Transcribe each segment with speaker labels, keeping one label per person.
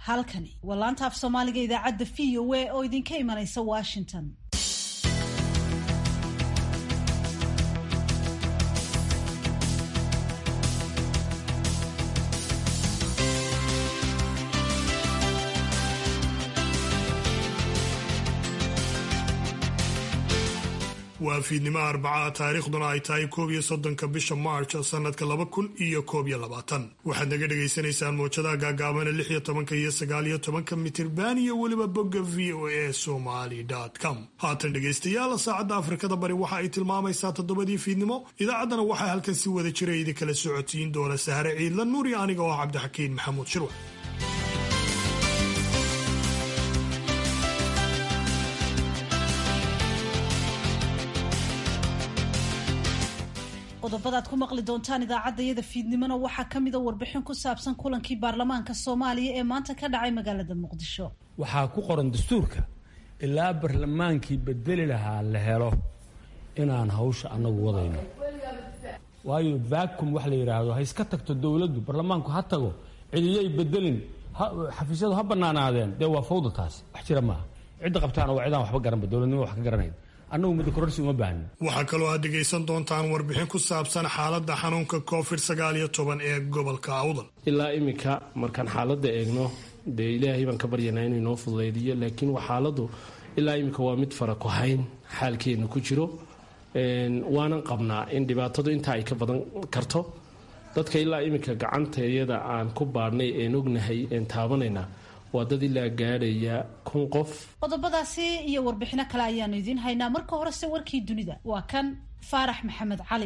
Speaker 1: halkani waa laanta af soomaaliga idaacadda v o a oo idinka imanaysa washington
Speaker 2: waa fiidnimo arbacaha taariikhduna ay tahay koob iyo soddonka bisha march sanadka laba kun iyo koob iyo labaatan waxaad naga dhagaysanaysaan mowjadaha gaagaabana lix iyo tobanka iyo sagaal iyo tobanka mitirban iyo weliba bogga v o a somaly com haatan dhegaystayaal saacadda afrikada bari waxa ay tilmaamaysaa toddobadii fiidnimo idaacaddana waxaa halkan si wada jira idinkala socotiin doona sahare ciidla nuuri aniga oo ah cabdixakiin maxamuud shirwa
Speaker 1: qodobadaad ku maqli doontaan idaacaddayada fiidnimona waxaa ka mida warbixin ku saabsan kulankii baarlamaanka soomaaliya ee maanta ka dhacay magaalada muqdisho
Speaker 3: waxaa ku qoran dastuurka ilaa barlamaankii bedeli lahaa la helo inaan hawsha annagu wadayno waayo vacuum wax la yidhaahdo ha iska tagto dowladdu barlamaanku ha tago cidiyay bedelin xafiisyadu ha bannaanaadeen dee waa fawda taas wax jira maaha cidda qabtaana waa cidaan waxba garanba dowladnimo wax ka garanayn annagu muddo kororsi uma baahnin
Speaker 2: waxaa kaloo aad dhegaysan doontaan warbixin ku saabsan xaaladda xanuunka covid sagaal iyo toban ee gobolka awdal
Speaker 4: ilaa iminka markaan xaaladda eegno dee ilaahay baan ka baryanaa inuu inoo fududaydiyo laakiin xaaladdu ilaa iminka waa mid fara ku hayn xaalkeenu ku jiro waanan qabnaa in dhibaatadu intaa ay ka badan karto dadka ilaa iminka gacantayada aan ku baadhnay een ognahay een taabanayna waa dad ilaa gaadhaya kun qof
Speaker 1: qodobadaasi iyo warbixino kale ayaanu idiin haynaa marka horese warkii dunida waa kan faarax maxamed cali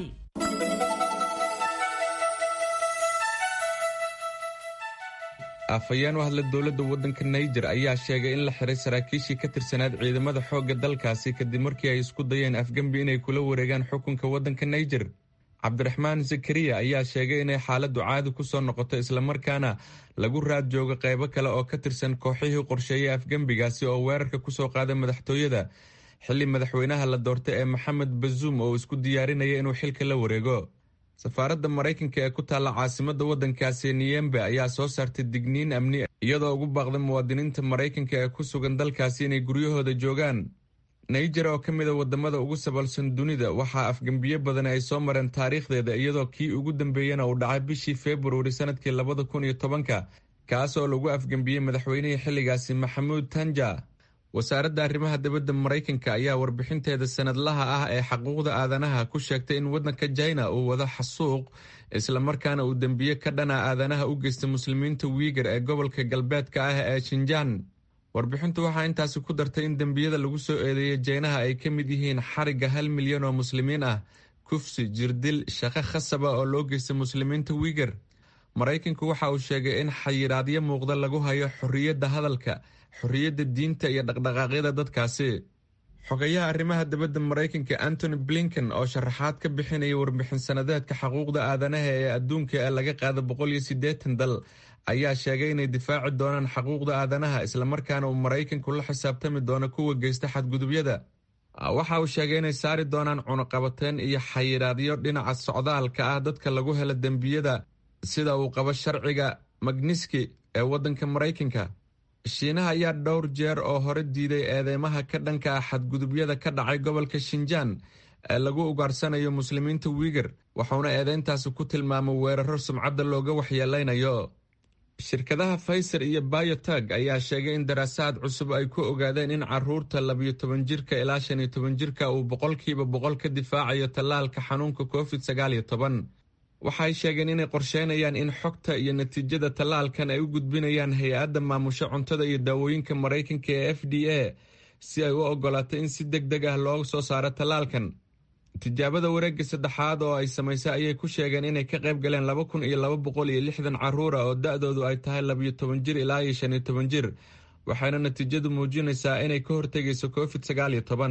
Speaker 5: afhayeen u hadla dowladda waddanka naijer ayaa sheegay in la xiray saraakiishii ka tirsanaad ciidamada xoogga dalkaasi kadib markii ay isku dayeen afgembi inay kula wareegaan xukunka waddanka naijer cabdiraxmaan zakariya ayaa sheegay inay xaaladdu caadi ku soo noqoto islamarkaana lagu raad joogo qaybo kale oo ka tirsan kooxihii qorsheeyay afgembigaasi oo weerarka ku soo qaaday madaxtooyada xilli madaxweynaha la doortay ee maxamed bazuum oo isku diyaarinaya inuu xilka la wareego safaaradda maraykanka ee ku taalla caasimadda waddankaasi niyembe ayaa soo saartay digniin amni iyadoo ugu baaqday muwaadiniinta maraykanka ee ku sugan dalkaasi inay guryahooda joogaan naijer oo ka mid a wadamada ugu sabalsan dunida waxaa afgembiyo badan ay soo mareen taariikhdeeda iyadoo kii ugu dambeeyana uu dhacay bishii februari sanadkii labada kun iyo tobanka kaas oo lagu afgembiyey madaxweynihii xilligaasi maxamuud tanja wasaaradda arrimaha dibadda maraykanka ayaa warbixinteeda sanadlaha ah ee xaquuqda aadanaha ku sheegtay in waddanka jina uu wado xasuuq islamarkaana uu dembiye ka dhana aadanaha u geystay muslimiinta wiigar ee gobolka galbeedka ah ee shinjaan warbixintu waxaa intaasi ku dartay in dembiyada lagu soo eedeeyay jeynaha ay ka mid yihiin xarigga hal milyan oo muslimiin ah kufsi jirdil shaqo khasaba oo loo geystay muslimiinta wiigar maraykanku waxa uu sheegay in xayiraadyo muuqda lagu hayo xorriyadda hadalka xorriyadda diinta iyo dhaqdhaqaaqyada dadkaasi xogayaha arrimaha dibadda maraykanka antony blinken oo sharaxaad ka bixinaya warbixin sanadeedka xuquuqda aadanaha ee adduunka ee laga qaada boqol iyo siddeetan dal ayaa sheegay inay difaaci doonaan xuquuqda aadanaha islamarkaana uu maraykanku la xisaabtami doono kuwa geysta xadgudubyada waxa uu sheegay inay saari doonaan cunuqabateen iyo xayiraadyo dhinaca socdaalka ah dadka lagu helo dembiyada sida uu qabo sharciga magniski ee waddanka maraykanka shiinaha ayaa dhowr jeer oo hore diiday eedeymaha ka dhanka ah xadgudubyada ka dhacay gobolka shinjaan ee lagu ugaarsanayo muslimiinta wiigar wuxuuna eedeyntaasi ku tilmaamay weeraro sumcadda looga waxyeeleynayo shirkadaha faiser iyo bayotag ayaa sheegay in daraasaad cusub ay ku ogaadeen in caruurta labiyo toban jirka ilaa shan iyo toban jirka uu boqolkiiba boqol ka difaacayo tallaalka xanuunka covid sagaal iyo toban waxay sheegeen inay qorsheynayaan in xogta iyo natiijada tallaalkan ay u gudbinayaan hay-adda maamusho cuntada iyo daawooyinka maraykanka ee f d a si ay u ogolaato in si deg deg ah loo soo saaro tallaalkan tijaabada wareegga saddexaad oo ay samaysay ayay ku sheegeen inay ka qayb galeen laba kun iyo laba boqol iyo lixdan caruura oo da-doodu ay tahay labiyo toban jir ilaa iyo shan iyo toban jir waxayna natiijadu muujinaysaa inay ka hortegayso covid sagaal iyo toban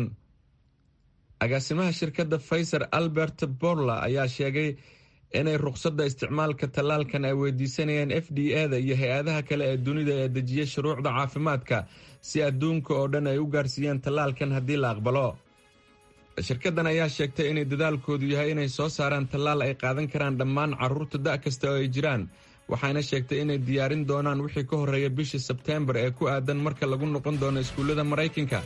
Speaker 5: agaasimaha shirkadda faiser albert borla ayaa sheegay inay ruqsadda isticmaalka tallaalkan ay weydiisanayaan f d a da iyo hay-adaha kale ee dunida ee dejiya shuruucda caafimaadka si adduunka oo dhan ay u gaarsiiyaan tallaalkan haddii la aqbalo shirkaddan ayaa sheegtay inay dadaalkoodu yahay inay soo saaraan tallaal ay qaadan karaan dhammaan carruurta da' kasta oo ay jiraan waxayna sheegtay inay diyaarin doonaan wixii ka horreeya bishii sebteembar ee ku aadan marka lagu noqon doono iskuullada maraykanka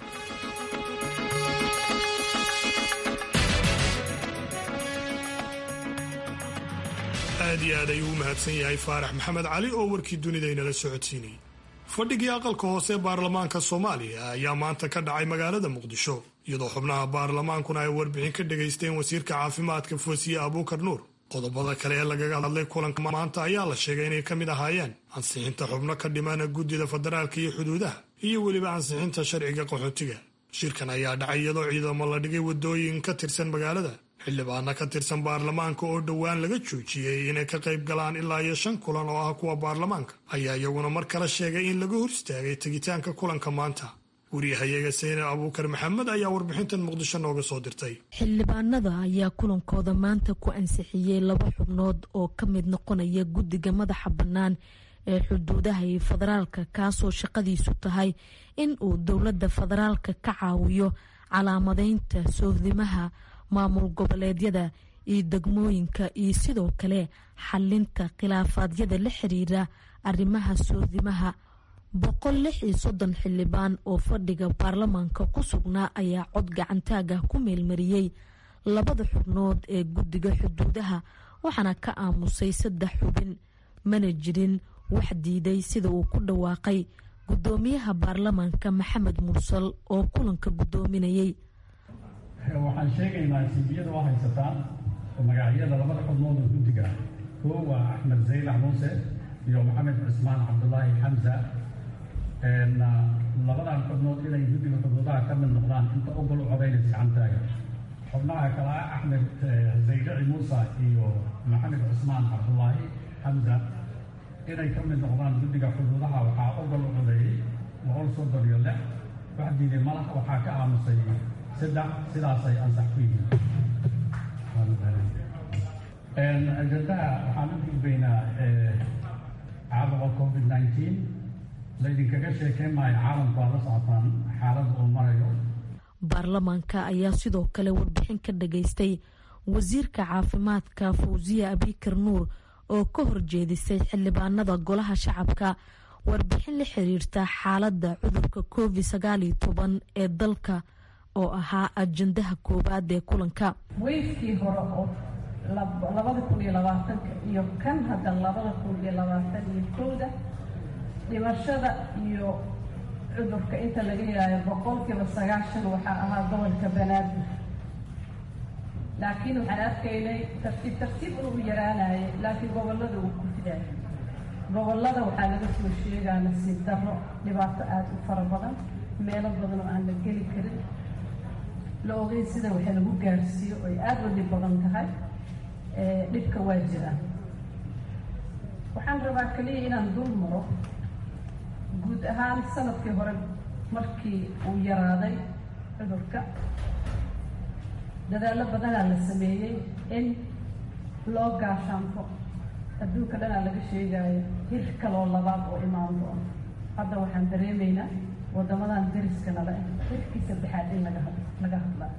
Speaker 2: aad iyo aad ayuu u mahadsan yahay faarax maxamed cali oo warkii dunida inala socodsiinayay fadhigii aqalka hoose ee baarlamaanka soomaaliya ayaa maanta ka dhacay magaalada muqdisho iyadoo xubnaha baarlamaankuna ay warbixin ka dhegaysteen wasiirka caafimaadka foosiye abuukar nuur qodobada kale ee lagaga hadlay kulanka maanta ayaa la sheegay inay ka mid ahaayeen ansixinta xubno ka dhimana guddida federaalka iyo xuduudaha iyo weliba ansixinta sharciga qaxootiga shirkan ayaa dhacay iyadoo ciidamo la dhigay waddooyin ka tirsan magaalada xildhibaana ka tirsan baarlamaanka oo dhowaan laga joojiyey inay ka qayb galaan ilaa iyo shan kulan oo ah kuwa baarlamaanka ayaa iyaguna mar kale sheegay in laga hor istaagay tegitaanka kulanka maanta wariyahayaga sayne abuukar maxamed ayaa warbixintan muqdisho nooga soo dirtay
Speaker 6: xildhibaanada ayaa kulankooda maanta ku ansixiyey laba xubnood oo ka mid noqonaya guddiga madaxa bannaan ee xuduudaha iyo federaalka kaasoo shaqadiisu tahay in uu dowladda federaalka ka caawiyo calaamadeynta sohdimaha maamul goboleedyada iyo degmooyinka iyo sidoo kale xalinta khilaafaadyada la xiriira arrimaha soodimaha boqol lix iyo soddon xildhibaan oo fadhiga baarlamaanka ku sugnaa ayaa cod gacantaaga ku meelmariyey labada xubnood ee guddiga xuduudaha waxaana ka aamusay saddex xubin mana jirin wax diiday sida uu ku dhawaaqay guddoomiyaha baarlamaanka maxamed mursal oo kulanka guddoominayay
Speaker 7: waxaan sheegaynaa simbiyada waa haysataan magacyada labada xubnood oo guddiga koo waa axmed zaylax muuse iyo maxamed cismaan cabdulaahi xamsa labadan xubnood inay guddiga xuduudaha ka mid noqdaan inta ogol u codaynaysa gacantaaga xubnaha kale ah axmed zaylaci muuse iyo maxamed cismaan cabdulaahi xamsa inay ka mid noqdaan guddiga xuduudaha waxaa ogol u codeeyey boqol soddon iyo lix wax diiday malax waxaa ka aamusay saddex sidaasay ansax ku yihiin ajandaha waxaan u gudbaynaa caabuqa covid nineteen laydinkaga sheekeyn maayo caalamku aad la socotaan xaalada uu marayo
Speaker 6: baarlamaanka ayaa sidoo kale warbixin ka dhageystay wasiirka caafimaadka fawsiya abikar nuur oo ka horjeedisay xildhibaanada golaha shacabka warbixin la xiriirta xaaladda cudurka covid sagaal iyo toban ee dalka oo ahaa ajandaha koowaad ee kulanka
Speaker 8: weyskii hore oo labada kun iyo labaatanka iyo kan hadda labada kun iyo labaatan iyo kowda dhimashada iyo cudurka inta laga yaayo boqolkiiba sagaashan waxaa ahaa gobolka banaadir laakiin waxaan arkaynay tartiib tartiib uu yaraanayay laakiin gobollada uu ku fidaayay gobollada waxaa laga soo sheegaa nasiib darro dhibaato aada u fara badan meelo badan oo aan la geli karin la ogeyn sida waxa lagu gaarsiiyo oy aada u dhib badan tahay dhibka waa jiraan waxaan rabaa kaliya inaan dul maro guud ahaan sanadkii hore markii uu yaraaday cudurka dadaallo badanaa la sameeyey in loo gaashaanfo adduunka dhanaa laga sheegaayo hir kaloo labaad oo imaan doono hadda waxaan dareemaynaa waddamadan dariska nala hirkii saddexaad in laga had laga hadlaa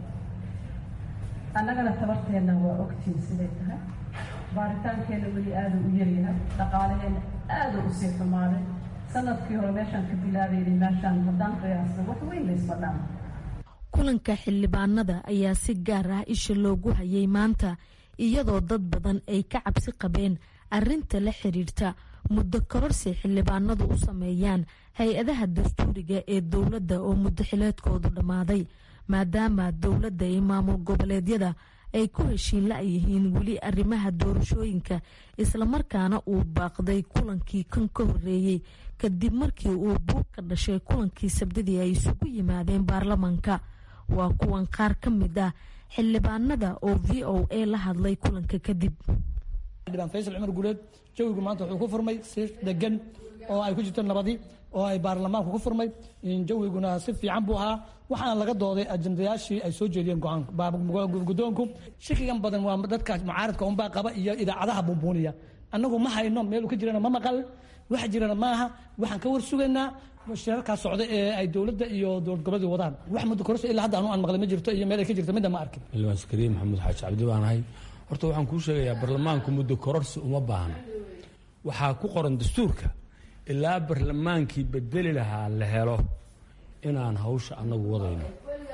Speaker 8: annagana tabarteenna waa ogtiin siday tahay baaritaankeenna weli aada u yaryahay dhaqaalaheenna aada u sii xumaaday sanadkii hore meeshaan ka bilaabaynay meeshaan haddaan qiyaasna wax weyn laysma dhaama
Speaker 6: kulanka xildhibaanada ayaa si gaar ah isha loogu hayay maanta iyadoo dad badan ay ka cabsi qabeen arinta la xiriirta muddo kororsi xildhibaanadu u sameeyaan hay-adaha dastuuriga ee dowladda oo muddo xileedkoodu dhammaaday maadaama dowladda iyo maamul goboleedyada ay ku heshiin la-yihiin weli arrimaha doorashooyinka islamarkaana uu baaqday kulankii kan ka horeeyey kadib markii uu buuq ka dhashay kulankii sabdadii ay isugu yimaadeen baarlamaanka waa kuwan qaar ka mid ah xildhibaanada oo v o a la hadlay kulanka kadib
Speaker 9: xildhibaan faysal cumar guuleed jawigu maanta wuxuu ku furmay si degan oo ay ku jirto nabadi oo ay baarlamaanku ku furmay jawiguna si fiican buu ahaa waxaana laga dooday ajandayaashii ay soo jeediyeen go-aanka shakigan badan waa dadka mucaaradka unbaa qaba iyo idaacadaha bumbuuniya annagu ma hayno meel ka jirana ma maqal wax jirana maaha waxaan ka war sugaynaa shirarkaa socda ee ay dowladda iyo dowlad goboleedu wadaan wax muddo kororsi ilaa hadda anu aan maqlay ma jirto iyo meel ay ka jirto midda ma arkin
Speaker 3: xildhibaan sakariin maxamuud xaaji cabdi baan ahay horta waxaan kuu sheegayaa baarlamaanku muddo kororsi uma baahna waxaa ku qoran dastuurka ilaa barlamaankii bedeli lahaa la helo inaan hawsha annagu wadayno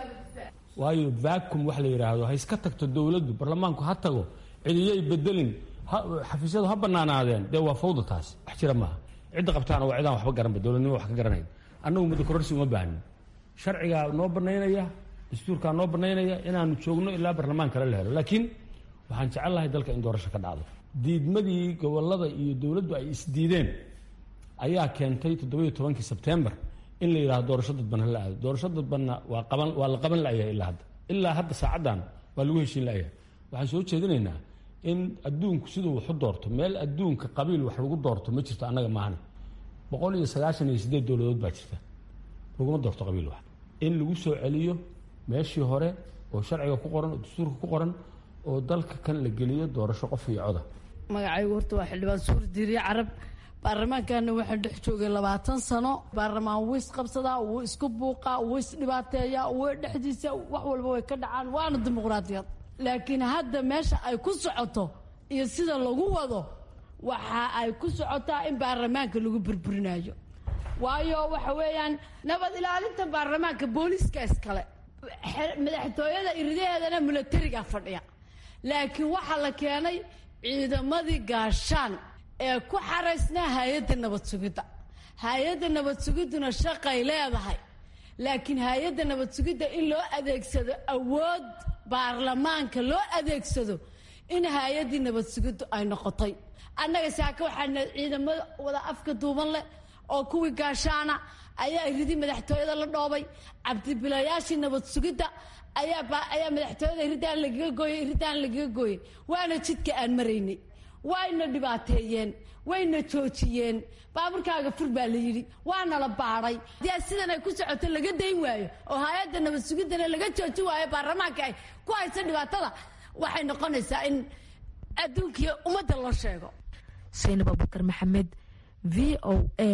Speaker 3: waayo vacuum wax la yidhaahdo ha iska tagto dowladdu barlamaanku ha tago cidiyay bedelin xafiisyadu ha banaanaadeen dee waa fawda taas wax jira maaha cidda qabtaana waa cidaan waxba garanba dowladnimo wax ka garanayn annagu muddo kororsi uma baahnin sharcigaa noo banaynaya dastuurkaa noo banaynaya inaanu joogno ilaa barlamaan kale la helo laakiin waxaan jecel lahay dalka in doorasho ka dhacdo diidmadii gobolada iyo dowladdu ay isdiideen ayaa keentay toddobiyo tobankii sebtembar in la yidhahdo doorasho dadban hala aado doorasho dadbanna waa qaban waa la qaban la'yahay ilaa hadda ilaa hadda saacaddan waa lagu heshiin la'yahay waxaan soo jeedinaynaa in adduunku siduu wax u doorto meel adduunka qabiil wax lagu doorto ma jirto annaga maahane boqol iyo sagaashan iyo siddeed dowladood baa jirta laguma doorto qabiil wax in lagu soo celiyo meeshii hore oo sharciga ku qoran oo dastuurka ku qoran oo dalka kan la geliyo doorasho qof iyo coda
Speaker 10: magacaygu horta waa xildhibaan suur diiriye carab baarlamaankana waxaan dhex joogay labaatan sano baarlamaan wuu isqabsadaa wuu isku buuqaa wuu isdhibaateeyaa wuu dhexdiisa wax walba way ka dhacaan waana dimuqraadiyad laakiin hadda meesha ay ku socoto iyo sida lagu wado waxa ay ku socotaa in baarlamaanka lagu burburinayo waayo waxa weeyaan nabad ilaalinta baarlamaanka booliiska iskale madaxtooyada iridaheedana milatariga fadhiya laakiin waxaa la keenay ciidamadii gaashaan ee ku xaraysnaa hay-adda nabad sugidda hay-adda nabad sugidduna shaqay leedahay laakiin hay-adda nabad sugidda in loo adeegsado awood baarlamaanka loo adeegsado in hay-addii nabad sugiddu ay noqotay annaga saaka waxaana ciidamada wada afka duuban leh oo kuwii gaashaana ayaa iridii madaxtooyada la dhoobay cabdibilayaashii nabad sugidda ayaa madaxtooyada iridaan lagaga gooyey iridaan lagaga gooyey waana jidka aan maraynay wayna dhibaateeyeen wayna joojiyeen baaburkaaga fur baa la yidhi waana la baadhay dee sidan ay ku socoto laga dayn waayo oo hay-adda nabad sugiddana laga jooji waayo baarlamaanka ay ku haysa dhibaatada waxay noqonaysaa in adduunkiiyo ummadda loo sheego
Speaker 6: saynab abubakar maxamed v o a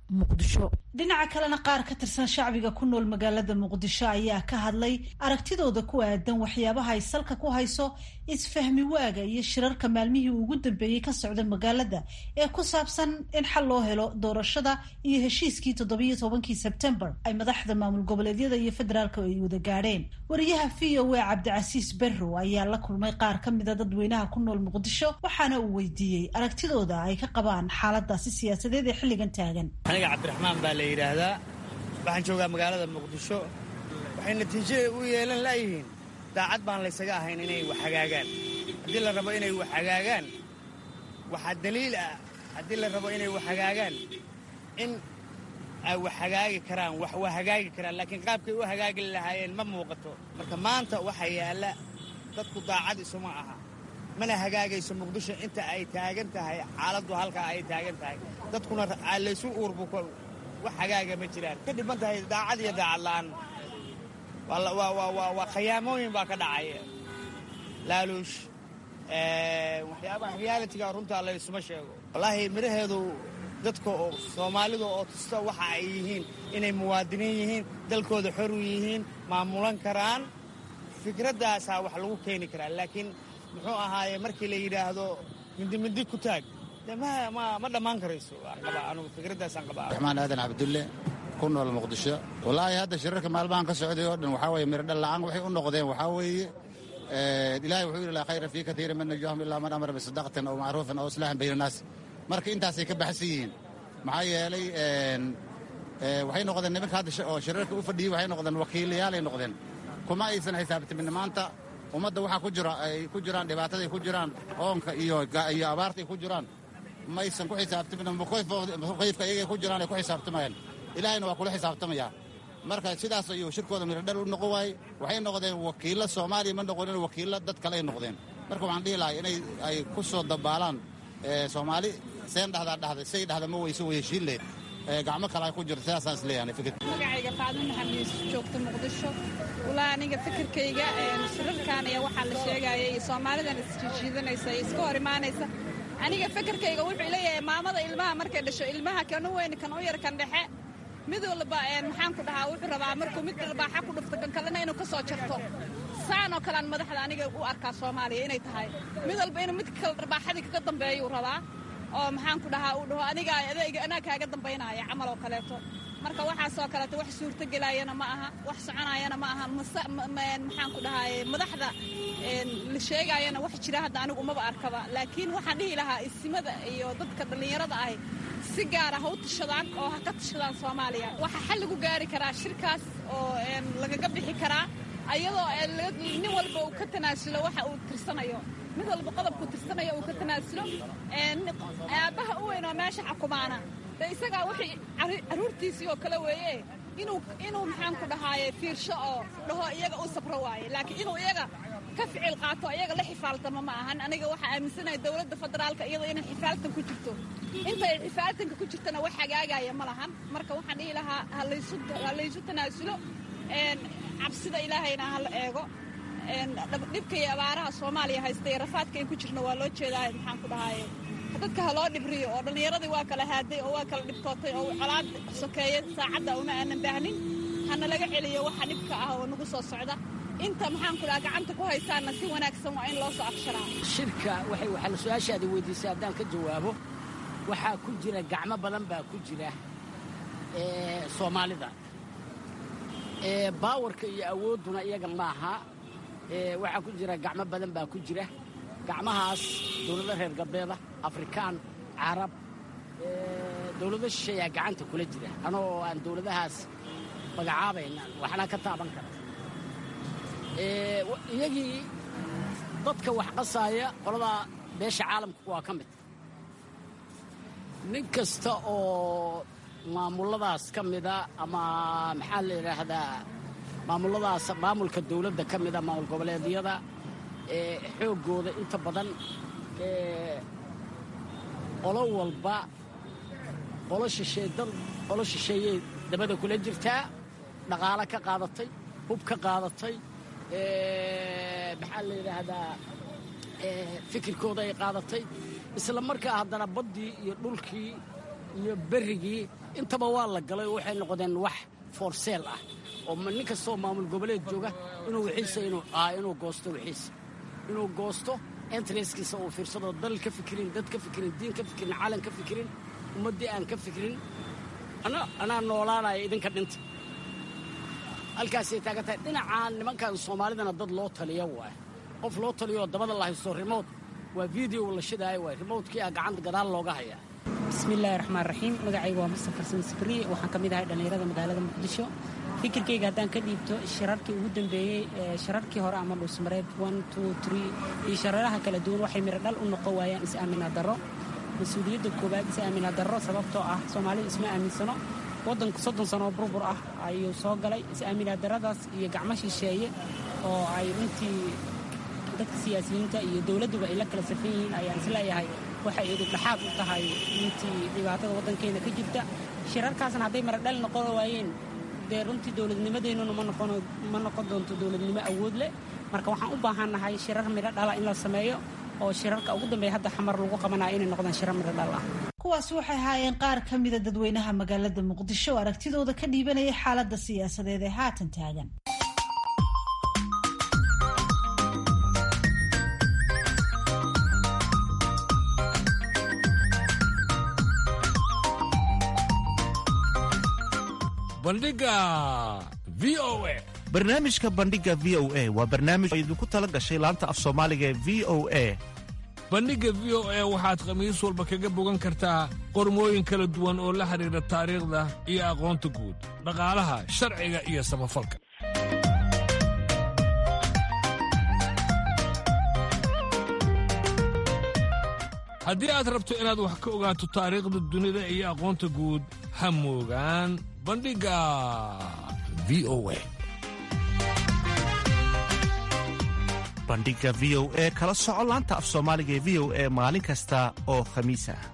Speaker 1: dhinaca kalena qaar ka tirsan shacbiga ku nool magaalada muqdisho ayaa ka hadlay aragtidooda ku aadan waxyaabaha ay salka ku hayso isfahmi waaga iyo shirarka maalmihii ugu dambeeyey ka socda magaalada ee ku saabsan in xal loo helo doorashada iyo heshiiskii toddobiyo tobankii sebtembar ay madaxda maamul goboleedyada iyo federaalka ay wada gaadheen wariyaha v o a cabdicasiis berrow ayaa la kulmay qaar ka mida dadweynaha ku nool muqdisho waxaana uu weydiiyey aragtidooda ay ka qabaan xaaladaasi siyaasadeed ee xilligan taagan
Speaker 11: aniga cabdiraxmaan baa la yidhaahdaa waxaan joogaa magaalada muqdisho waxay natiijada u yeelan laayihiin daacad baan laysaga ahayn inay wax hagaagaan haddii la rabo inay wax hagaagaan waxaa daliil ah haddii la rabo inay wax hagaagaan in ay wax hagaagi karaan wax waa hagaagi karaan laakiin qaabkay u hagaagi lahaayeen ma muuqato marka maanta waxa yaalla dadku daacad isuma aha mana hagaagayso muqdisho inta ay taagan tahay xaaladdu halkaa ay taagan tahay dadkuna laysu uurbu wax hagaaga ma jiraan ka dhiban tahay daacad iyo daacad la'aan waa khayaamooyin baa ka dhacaya laaluush waxyaabaha realitiga runtaa laysuma sheego wallaahi midhaheedu dadka oo soomaalida oo tusta waxa ay yihiin inay muwaadiniin yihiin dalkooda xor u yihiin maamulan karaan fikraddaasaa wax lagu keeni karaa laakiin muxuu ahaaye markii la yidhaahdo mindimindi ku taag ma dhammaan karayso anugu fikraddaasaan qabaa
Speaker 12: raxmaan aadan cabdulle ku nool muqdisho wallaahi hadda shirarka maalmahan ka socday oo dhan waxaa weye miradhal la'aan waxay u noqdeen waxaa weeye ilaahay wuxuu yidhi laa khayra fii katiirin min najwaahum ilaa man amara bisadaqatin aw macruufin aw islaaxin bayna naas marka intaasay ka baxsan yihiin maxaa yeelay waxay noqdeen nimanka hadda oo shirarka u fadhiyey waxay noqdeen wakiilayaalay noqdeen kuma aysan xisaabtamin maanta ummadda waxaa ku jira ay ku jiraan dhibaataday ku jiraan oonka iyo iyo abaartay ku jiraan maysan ku xisaabtamin muqayfka iyagay ku jiraan ay ku xisaabtamayaan ilaahayna waa kula xisaabtamaya marka sidaas ayuu shirkooda miradhal u noqon waayey waxay noqdeen wakiillo soomaaliya ma noqonin wakiillo dad kale ay noqdeen marka waxaan dhihi lahay inay ay ku soo dabaalaan soomaali seen dhahdaa dhahday say dhahda ma weyso way heshiin leed gacmo kale ay ku jirto sidaasaan isleeyahay fikir
Speaker 13: magacayga faadin maxamed yuusuf joogta muqdisho walaa aniga fikirkayga shirarkan iyo waxaa la sheegaya iyo soomaalidan isjiidanaysa iyo iska hor imaanaysa aniga fikirkayga wuxuu leeyahay maamada ilmaha markay dhasho ilmaha kan u weyn kan u yar kan dhexe mid walba maxaan ku dhahaa wuxuu rabaa markuu mid dharbaaxa ku dhufto kan kalena inuu ka soo jarto saan oo kalean madaxda aniga u arkaa soomaaliya inay tahay mid walba inuu mid kale dharbaaxadii kaga dambeeyuu rabaa oo maxaan ku dhahaa uu dhaho aniga adayga anaa kaaga dambaynaya camal oo kaleeto marka waxaasoo kaleeto wax suurtogelaayana ma aha wax soconaayana ma aha maxaan ku dhahaye madaxda la sheegaayana wax jira hadda anigu umaba arkaba laakiin waxaan dhihi lahaa isimada iyo dadka dhallinyarada ahi si gaara ha u tashadaan oo ha ka tashadaan soomaaliya waxaa xal lagu gaari karaa shirkaas oo lagaga bixi karaa ayadoo nin walba uu ka tanaasulo waxa uu tirsanayo mid walba qodobkuu tirsanayo uu ka tanaasulo aabbaha u weyn oo meesha xukumaana de isagaa wixii carruurtiisii oo kale weeye inuu inuu maxaan ku dhahaaye fiirsho oo dhaho iyaga u sabro waaye laakiin inuu iyaga ka ficil qaato iyaga la xifaaltamo ma ahan aniga waxaa aaminsanahay dowladda federaalka iyadoo inay xifaaltan ku jirto intay xifaaltanka ku jirtana wax hagaagaya ma lahan marka waxaan dhihi lahaa ha laysu tanaasulo cabsida ilaahayna ha la eego dhibka iyo abaaraha soomaaliya haysta iyo rafaadka ay ku jirna waa loo jeedaa maxaan ku dhahaaye dadka ha loo dhibriyo oo dhallinyaradii waa kala haaday oo waa kala dhibtootay oo colaad sokeeye saacadda uma aanan baahnin hana laga celiyo waxa dhibka ah oo nagu soo socda inta maxaan ku dhaha gacanta ku haysaana si wanaagsan waa in loo soo afsharaa
Speaker 14: shirka waxay waxaa su-aashaada weydiisay haddaan ka jawaabo waxaa ku jira gacmo badan baa ku jira soomaalida baawarka iyo awoodduna iyaga maaha waxaa ku jira gacmo badan baa ku jira gacmahaas dowlado reer galbeeda afrikaan carab dowlado shisheeyaa gacanta kula jira anagoo aan dowladahaas magacaabayna waxna ka taaban kara iyagii dadka wax qasaaya qoladaa beesha caalamka waa ka mid nin kasta oo maamuladaas ka mida ama maxaa la yidhaahdaa maamuladaas maamulka dowladda ka mida maamul goboleedyada xooggooda inta badan qolo walba qolo shishee dad qolo shisheeyey dabada kula jirtaa dhaqaalo ka qaadatay hub ka qaadatay maxaa la yidhaahdaa fikirkooda ay qaadatay isla markaa haddana baddii iyo dhulkii iyo berrigii intaba waa la galay oo waxay noqdeen wax foorseel ah oo nin kastoo maamul goboleed jooga inuu wixiisa inuu goosto wixiisa inuu goosto entreskiisa uu fiirsado dal ka fikirin dad ka fikirin diin ka fikirin calan ka fikirin ummaddii aan ka fikirin anaa noolaanaya idinka dhinta halkaasay taagan tahay dhinacaan nimankan soomaalidana dad loo taliya waay qof loo taliyooo dabada la haysto rimood waa video la shidaayo waay rimoodkii ah gacanta gadaal looga hayaa
Speaker 15: bismillaahi raxmaan raxiim magacayga waa mustafar sansabri waxaan ka mid ahay dhallinyarada magaalada muqdisho fikirkayga haddaan ka dhiibto shirarkii ugu dambeeyey shirarkii hore ama dhuusmareed iyo shararaha kala duwan waxay miro dhal u noqon waayaan is-aaminaa darro mas-uuliyadda koowaad is-aaminaa darro sababtoo ah soomaalidu isma aaminsano waddanku soddon sanoo burbur ah ayuu soo galay is-aaminaa darradaas iyo gacmo shisheeye oo ay runtii dadka siyaasiyiinta iyo dowladduba ay la kala safan yihiin ayaan isleeyahay waxay idibdhaxaad u tahay intii dhibaatada waddankeena ka jirta shirarkaasna hadday maradhal noqon waayeen dee runtii dowladnimadeennuna ma noqon doonto dowladnimo awood leh marka waxaan u baahannahay shirar midho dhala in la sameeyo oo shirarka ugu dambeeya hadda xamar lagu qabanaya inay noqdaan shirar midho dhal ah
Speaker 1: kuwaasi waxay ahaayeen qaar ka mida dadweynaha magaalada muqdisho oo aragtidooda ka dhiibanaya xaaladda siyaasadeed ee haatan taagan
Speaker 16: bandhiga v o a
Speaker 17: barnaamijka bandhiga v o a waa barnaamij oo idinku tala gashay laanta af soomaaliga ee v o a
Speaker 16: bandhigga v o a waxaad khamiis walba kaga bogan kartaa qormooyin kala duwan oo la xidhiidha taariikhda iyo aqoonta guud dhaqaalaha sharciga iyo samafalka haddii aad rabto inaad wax ka ogaato taariikhda dunida iyo aqoonta guud ha moogaan bandhigga v o a
Speaker 17: bandhiga v o e kala soco laanta af soomaaliga ee v o e maalin kasta oo khamiis ah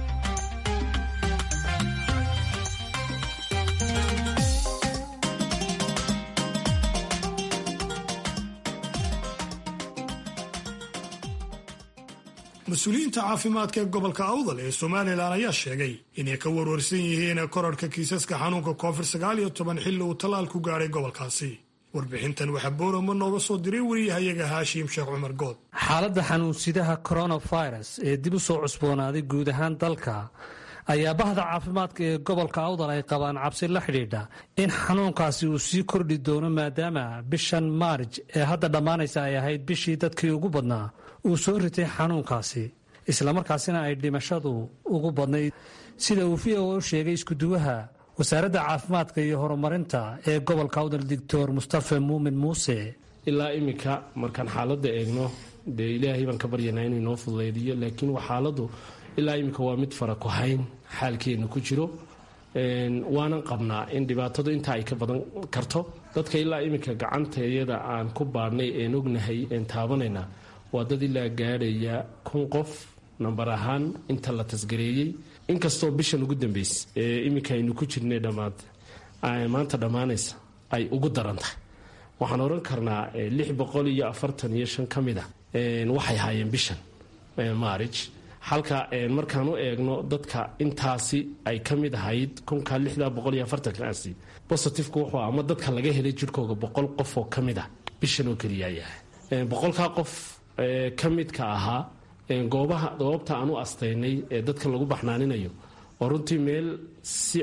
Speaker 2: mas-uuliyiinta caafimaadka ee gobolka awdal ee somalilan ayaa sheegay inay ka warwarsan yihiin korarhka kiisaska xanuunka covid sagaal iyo toban xilli uu tallaal ku gaadhay gobolkaasi warbixintan waxaa boorama nooga soo diray wariyahayaga haashim sheekh cumar good
Speaker 18: xaaladda xanuunsidaha coronavirus ee dib u soo cusboonaaday guud ahaan dalka ayaa bahda caafimaadka ee gobolka awdal ay qabaan cabsi la xidhiidha in xanuunkaasi uu sii kordhi doono maadaama bishan maarj ee hadda dhammaanaysa ay ahayd bishii dadkii ugu badnaa uu soo ritay xanuunkaasi islamarkaasina ay dhimashadu ugu badnayd sida uu v o u sheegay iskuduwaha wasaaradda caafimaadka iyo horumarinta ee gobolka awdal doctor mustafa muumin muuse
Speaker 4: ilaa iminka markaan xaaladda eegno dee ilaahay baan ka baryanaa inuu inoo fududaydiyo laakiin waa xaaladdu ilaa iminka waa mid fara ku hayn xaalkeena ku jiro waanan qabnaa in dhibaatadu intaa ay ka badan karto dadka ilaa iminka gacanta iyada aan ku baadhnay een ognahay een taabanayna waa dad ilaa gaadhaya kun qof nambar ahaan inta la tasgareeyey inkastoo bishan ugu dambaysa ee iminka aynu ku jirnay dhammaad maanta dhammaanaysa ay ugu daran tahay waxaan oran karnaa lix boqol iyo afartan iyo shan ka mid a waxay haayeen bishan maarij halka markaan u eegno dadka intaasi ay ka mid ahayd kunka lixda boqol iyo afartankaasi bositifku wuxuu ama dadka laga helay jirhkooga boqol qof oo ka mid ah bishan oo keliya yahay boqolkaa qof ka midka ahaa goobaha goobta aan u astaynay ee dadka lagu baxnaaninayo oo runtii meel si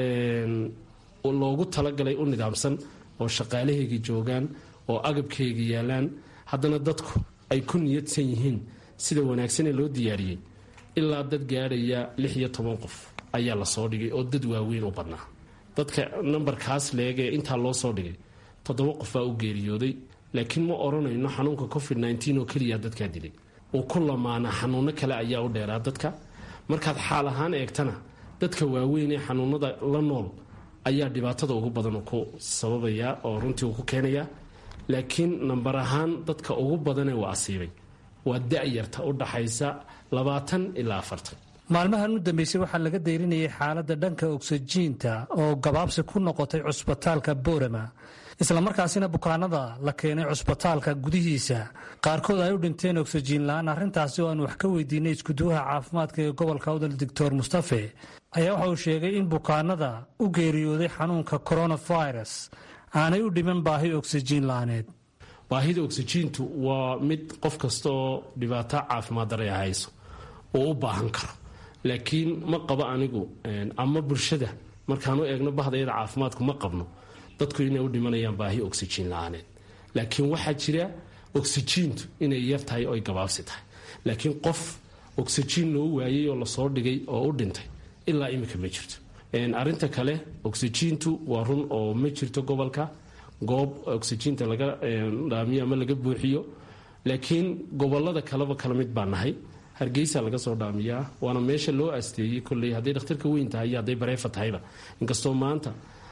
Speaker 4: loogu talagalay u nidaamsan oo shaqaalahaygii joogaan oo agabkaygii yaalaan haddana dadku ay ku niyadsan yihiin sida wanaagsanee loo diyaariyey ilaa dad gaadhaya lix iyo toban qof ayaa la soo dhigay oo dad waaweyn u badnaa dadka nambarkaas leegee intaa loo soo dhigay toddoba qof baa u geeriyooday laakiin ma odhanayno xanuunka covid nteen oo keliya dadkaa dilay uu ku lamaana xanuuno kale ayaa u dheeraa dadka markaad xaal ahaan eegtana dadka waaweyn ee xanuunada la nool ayaa dhibaatada ugu badan ku sababaya oo runtii uu ku keenaya laakiin nambar ahaan dadka ugu badanee waa asiibay waa da-yarta u dhaxaysa labaatan ilaa afartan
Speaker 18: maalmahan u dambeysay waxaa laga dayrinayay xaaladda dhanka ogsajiinta oo gabaabsi ku noqotay cusbitaalka boorama islamarkaasina bukaanada la keenay cusbitaalka gudihiisa qaarkood ay u dhinteen ogsajiin la-aan arrintaasi oo aan wax ka weydiinay iskuduwaha caafimaadka ee gobolka awdal doctor mustafe ayaa waxa uu sheegay in bukaanada u geeriyooday xanuunka coronavirus aanay u dhiman baahi ogsajiin la-aaneed
Speaker 4: baahida ogsajiintu waa mid qof kasta oo dhibaato caafimaad dare hayso oo u baahan karo laakiin ma qabo anigu ama bulshada markaan u eegno bahdayada caafimaadku ma qabno dadku inay u dhimanayaan baahi oxyjiin la-aaneed laakiin waxaa jira oxyjiintu inay yar tahay oo ay gabaabsi tahay laakiin qof oxyjiin loo waayey oo lasoo dhigay oo u dhintay ilaa iminka ma jirto arinta kale oxyjiintu waa run oo ma jirto gobolka goob oxyjiinta laga dhaamiyo ama laga buuxiyo laakiin gobolada kaleba kala mid baa nahay hargeysa laga soo dhaamiyaa waana meesha loo asteeyey kolley hadday dhakhtarka weyn tahay iyo hadday bareefa tahayba inkastoo maanta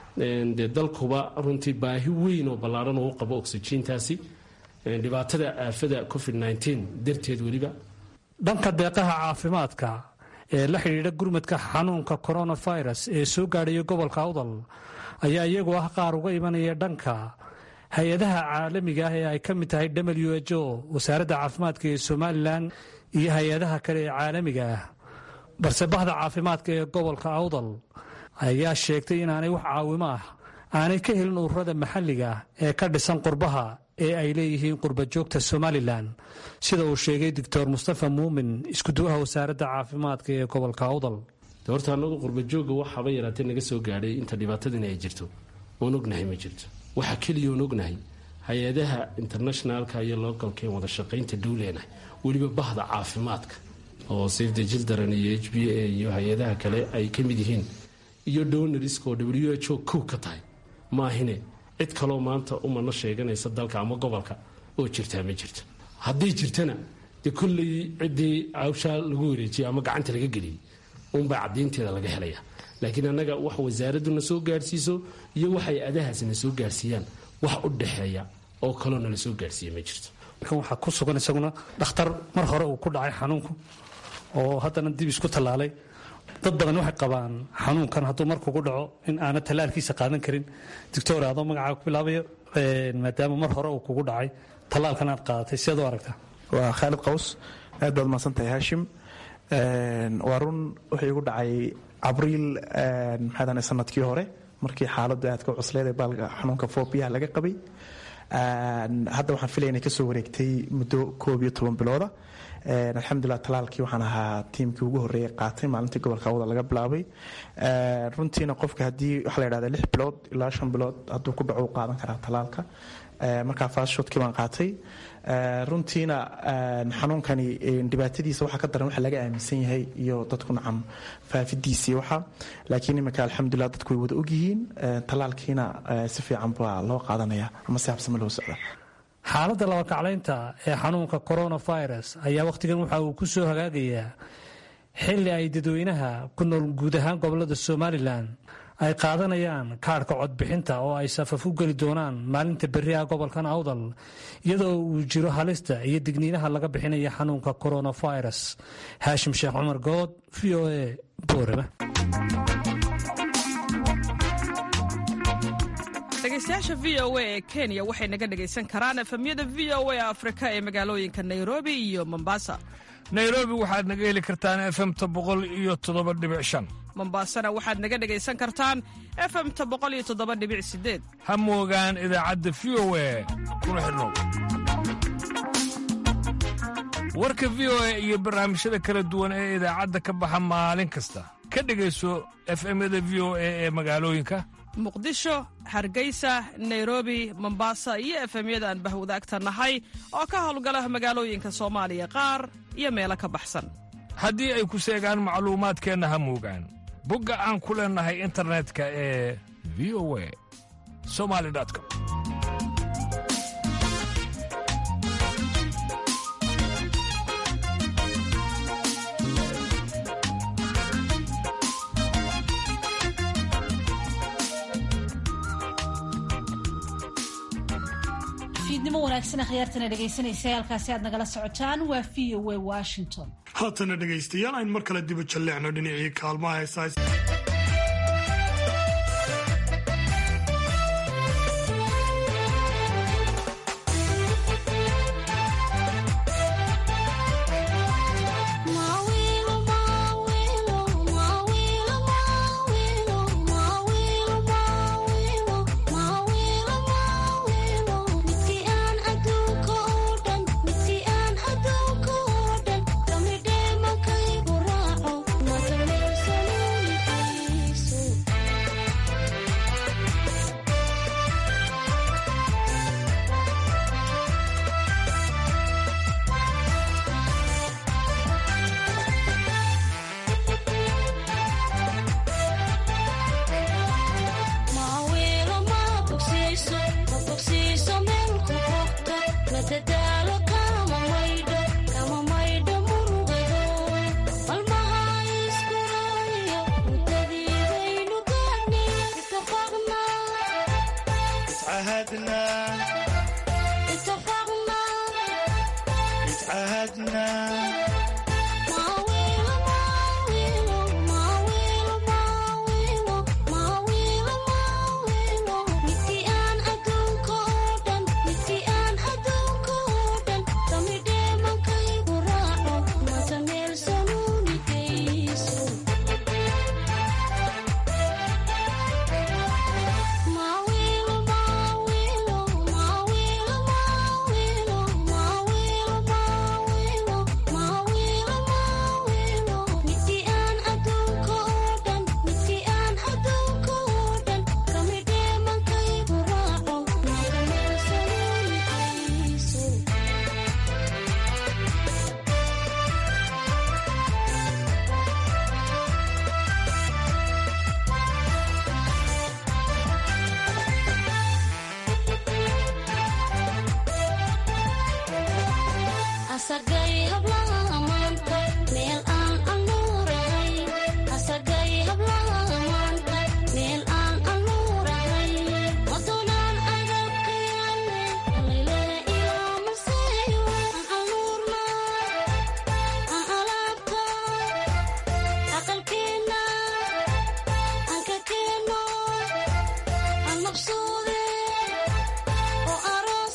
Speaker 4: dee dalkuba runtii baahi weyn oo ballaaran oo u qabo oxyjiintaasi dhibaatada aafada covid darteed weliba
Speaker 18: dhanka deeqaha caafimaadka ee la xidhiidha gurmadka xanuunka coronavirus ee soo gaadhaya gobolka awdal ayaa iyagu ah qaar uga imanaya dhanka hay-adaha caalamiga ah ee ay ka mid tahay w h o wasaaradda caafimaadka ee somalilan iyo hay-adaha kale ee caalamiga ah balse bahda caafimaadka ee gobolka awdal ayaa sheegtay inaanay wax caawimo ah aanay ka helin ururada maxalliga ah ee ka dhisan qurbaha ee ay leeyihiin qurbajoogta somalilan sida uu sheegay doctor mustafa muumin iskuduwaha wasaaradda caafimaadka ee gobolka awdal
Speaker 4: horta anagu qurbajooga waxaaba yaraatee naga soo gaadhay inta dhibaatadani ay jirto oon ognahay ma jirto waxaa keliya oon ognahay hay-adaha internationalka iyo localka ee wada shaqaynta dowleenah weliba bahda caafimaadka oo safe the children iyo h b a iyo hay-adaha kale ay ka mid yihiin iyo donorisk oo w h o kow ka tahay maahine cid kaloo maanta umana sheeganaysa dalka ama gobolka oo jirtaa ma jirto hadday jirtana dee kolley ciddii hawshaa lagu wareejiyay ama gacanta laga geliyey unbaa cadaynteeda laga helaya laakiin annaga wax wasaaraduna soo gaarhsiiso iyo waxay adahaasna soo gaarsiiyaan wax u dhexeeya oo kaloo nala soo gaarsiiya ma jirto
Speaker 18: markan waxaa ku sugan isaguna dhakhtar mar hore uu ku dhacay xanuunku oo haddana dib isku tallaalay dad badan waxay qabaan xanuunkan hadduu markugu dhaco in aana tallaalkiisa qaadan karin doctor adoo magacaa ku bilaabayo maadaama mar hore uu kugu dhacay tallaalkan aad qaadatay siaad u aragtaa
Speaker 19: waa khaalid qaws aad baad mahadsantahay haashim waa run wuxuu igu dhacay abriil maxaadane sanadkii hore markii xaaladu aad ka cusleed ee baalka xanuunka foobiyaha laga qabay hadda waxaan filaya inay kasoo wareegtay muddo koob iyo toban bilooda alxamdulilah talaalkii waxaan ahaa tiimkii ugu horreeyay qaatay maalintii gobolka awda laga bilaabay runtiina qofka haddii waxaa la yidhahda lix bilood ilaa shan bilood hadduu ku dhaco u qaadan karaa talaalka markaa faashoodkii baan qaatay runtiina xanuunkani dhibaatadiisa waxaa ka daran waxa laga aaminsan yahay iyo dadku nacam faafidiisii waxa laakiin iminka alxamdulilah dadku way wada ogyihiin talaalkiina si fiican baa loo qaadanaya ama si habsame loo socda
Speaker 18: xaaladda labakaclaynta ee xanuunka coronavirus ayaa wakhtigan waxa uu ku soo hagaagayaa xilli ay dadweynaha ku nool guud ahaan gobolada somalilan ay qaadanayaan kaadhka codbixinta oo ay safaf u geli doonaan maalinta berriha gobolkan awdal iyadoo uu jiro halista iyo digniinaha laga bixinaya xanuunka coronavirus haashim sheekh cumar good v o a boorama
Speaker 20: dhegeystayaasha v o a ee kenya waxay naga dhegaysan karaan efemyada v o a afrika ee magaalooyinka nairobi iyo mombasa
Speaker 16: nairobi waxaad naga heli kartaan efemta boqol iyo toddoba dhibic shan
Speaker 20: mombasana waxaad naga dhegaysan kartaan efemta boqol iyo toddoba dhibic sideed
Speaker 16: ha moogaan idaacadda v o a kuna xidhnow warka v o a iyo barnaamijyada kala duwan ee idaacadda ka baxa maalin kasta ka dhegayso efemyada v o a ee magaalooyinka
Speaker 20: muqdisho hargeysa nairobi mombasa iyo efemyada aan bahwadaagta nahay oo ka howlgala magaalooyinka soomaaliya qaar iyo meelo ka baxsan
Speaker 16: haddii ay ku seegaan macluumaadkeenna ha moogaan bogga aan ku leennahay internetka ee v o a somali com
Speaker 1: fiidnimo wanaagsan akhyaartana dhegaysanaysa halkaasi aad nagala socotaan waa v o a washington
Speaker 2: haatana dhegaystayaal ayn mar kale diba jalleecno dhinacii kaalmaha heesaas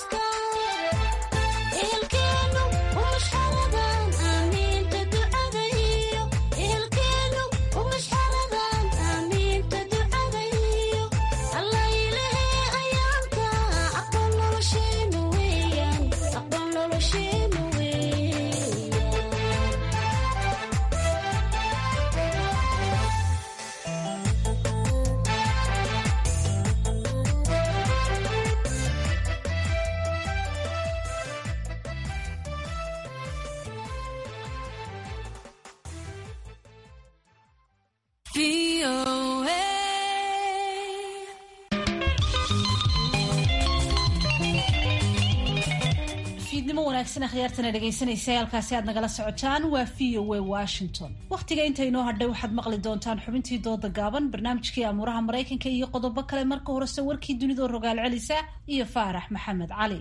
Speaker 21: Ilkeenu, umasharadan, aaminta ducada
Speaker 1: fiidnimo wanaagsan akhyaartana dhegaysanaysa halkaasi aad nagala socotaan waa v o a washington wakhtiga inta inoo hadhay waxaad maqli doontaan xubintii dooda gaaban barnaamijkii amuuraha maraykanka iyo qodobo kale marka horese warkii dunidoo rogaal celisa iyo faarax maxamed cali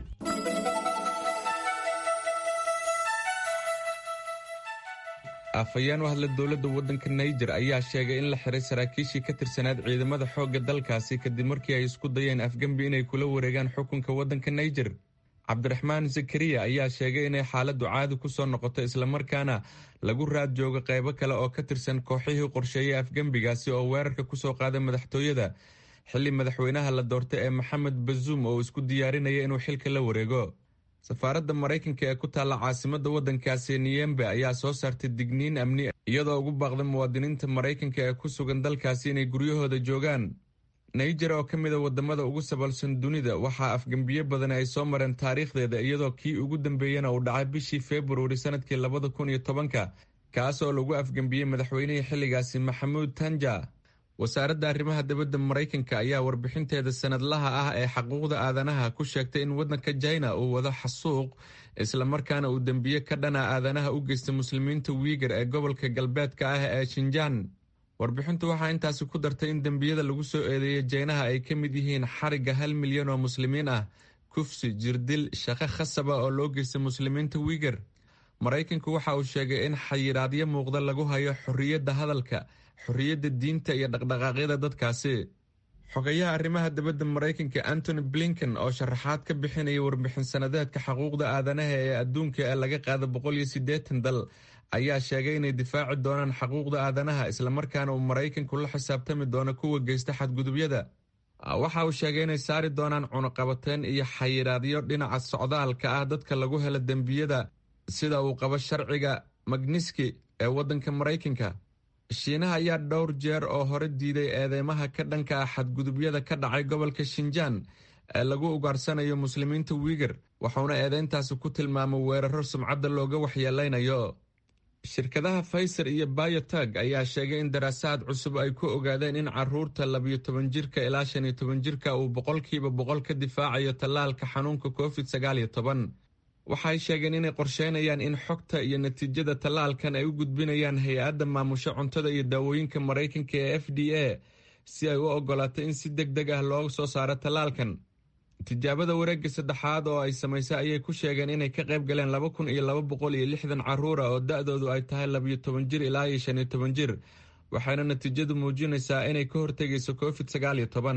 Speaker 5: afhayeen u hadla dowladda waddanka naijer ayaa sheegay in la xiray saraakiishii ka tirsanaad ciidamada xoogga dalkaasi kadib markii ay isku dayeen afgembi inay kula wareegaan xukunka waddanka naijer cabdiraxmaan zakariya ayaa sheegay inay xaaladdu caadi ku soo noqoto islamarkaana lagu raad joogo qaybo kale oo ka tirsan kooxihii qorsheeyay afgembigaasi oo weerarka ku soo qaaday madaxtooyada xilli madaxweynaha la doortay ee maxamed bazuum oo isku diyaarinaya inuu xilka la wareego safaaradda maraykanka ee ku taalla caasimadda waddankaasi niyembe ayaa soo saartay digniin amni iyadoo ugu baaqday muwaadiniinta maraykanka ee ku sugan dalkaasi inay guryahooda joogaan naijer oo ka mida wadamada ugu sabalsan dunida waxaa afgembiyo badan ay soo mareen taariikhdeeda iyadoo kii ugu dambeeyena uu dhacay bishii februari sanadkii labada kun iyo tobanka kaas oo lagu afgembiyey madaxweynihii xilligaasi maxamuud tanja wasaaradda arrimaha dibadda maraykanka ayaa warbixinteeda sanadlaha ah ee xaquuqda aadanaha ku sheegtay in waddanka jina uu wado xasuuq islamarkaana uu dembiye ka dhana aadanaha u geystay muslimiinta wiigar ee gobolka galbeedka ah ee shinjaan warbixintu waxaa intaasi ku dartay in dembiyada lagu soo eedeeyay jeynaha ay ka mid yihiin xarigga hal milyan oo muslimiin ah kufsi jirdil shaqo khasaba oo loo geystay muslimiinta wiigar maraykanku waxa uu sheegay in xayiraadyo muuqda lagu hayo xorriyadda hadalka xorriyadda diinta iyo dhaqdhaqaaqyada dadkaasi xogayaha arrimaha dibadda maraykanka antony blinken oo sharaxaad ka bixinaya warbixin sanadeedka xuquuqda aadanaha ee adduunka ee laga qaada boqol iyo siddeetan dal ayaa sheegay inay difaaci doonaan xuquuqda aadanaha islamarkaana uu maraykanku la xisaabtami doono kuwa geysta xadgudubyada waxa uu sheegay inay saari doonaan cunuqabateen iyo xayiraadyo dhinaca socdaalka ah dadka lagu helo dembiyada sida uu qabo sharciga magniski ee waddanka maraykanka shiinaha ayaa dhowr jeer oo hore diiday eedeymaha ka dhanka ah xadgudubyada ka dhacay gobolka shinjaan ee lagu ugaarsanayo muslimiinta wiigar wuxuuna eedeyntaasi ku tilmaamay weeraro sumcadda looga waxyeeleynayo shirkadaha faiser iyo bayotag ayaa sheegay in daraasaad cusub ay ku ogaadeen in caruurta labiyo toban jirka ilaa shan iyo toban jirka uu boqolkiiba boqol ka difaacayo tallaalka xanuunka covid sagaal iyo toban waxay sheegeen inay qorsheynayaan in xogta iyo natiijada tallaalkan ay u gudbinayaan hay-adda maamusho cuntada iyo daawooyinka maraykanka ee f d a si ay u ogolaato in si deg deg ah loo soo saaro tallaalkan tijaabada wareegga saddexaad oo ay samaysay ayay ku sheegeen inay ka qayb galeen laba kun iyo laba boqol iyo lixdan caruura oo da-doodu ay tahay labiyo toban jir ilaa iyo shan iyo toban jir waxayna natiijadu muujinaysaa inay ka hortegayso covid sagaal iyo toban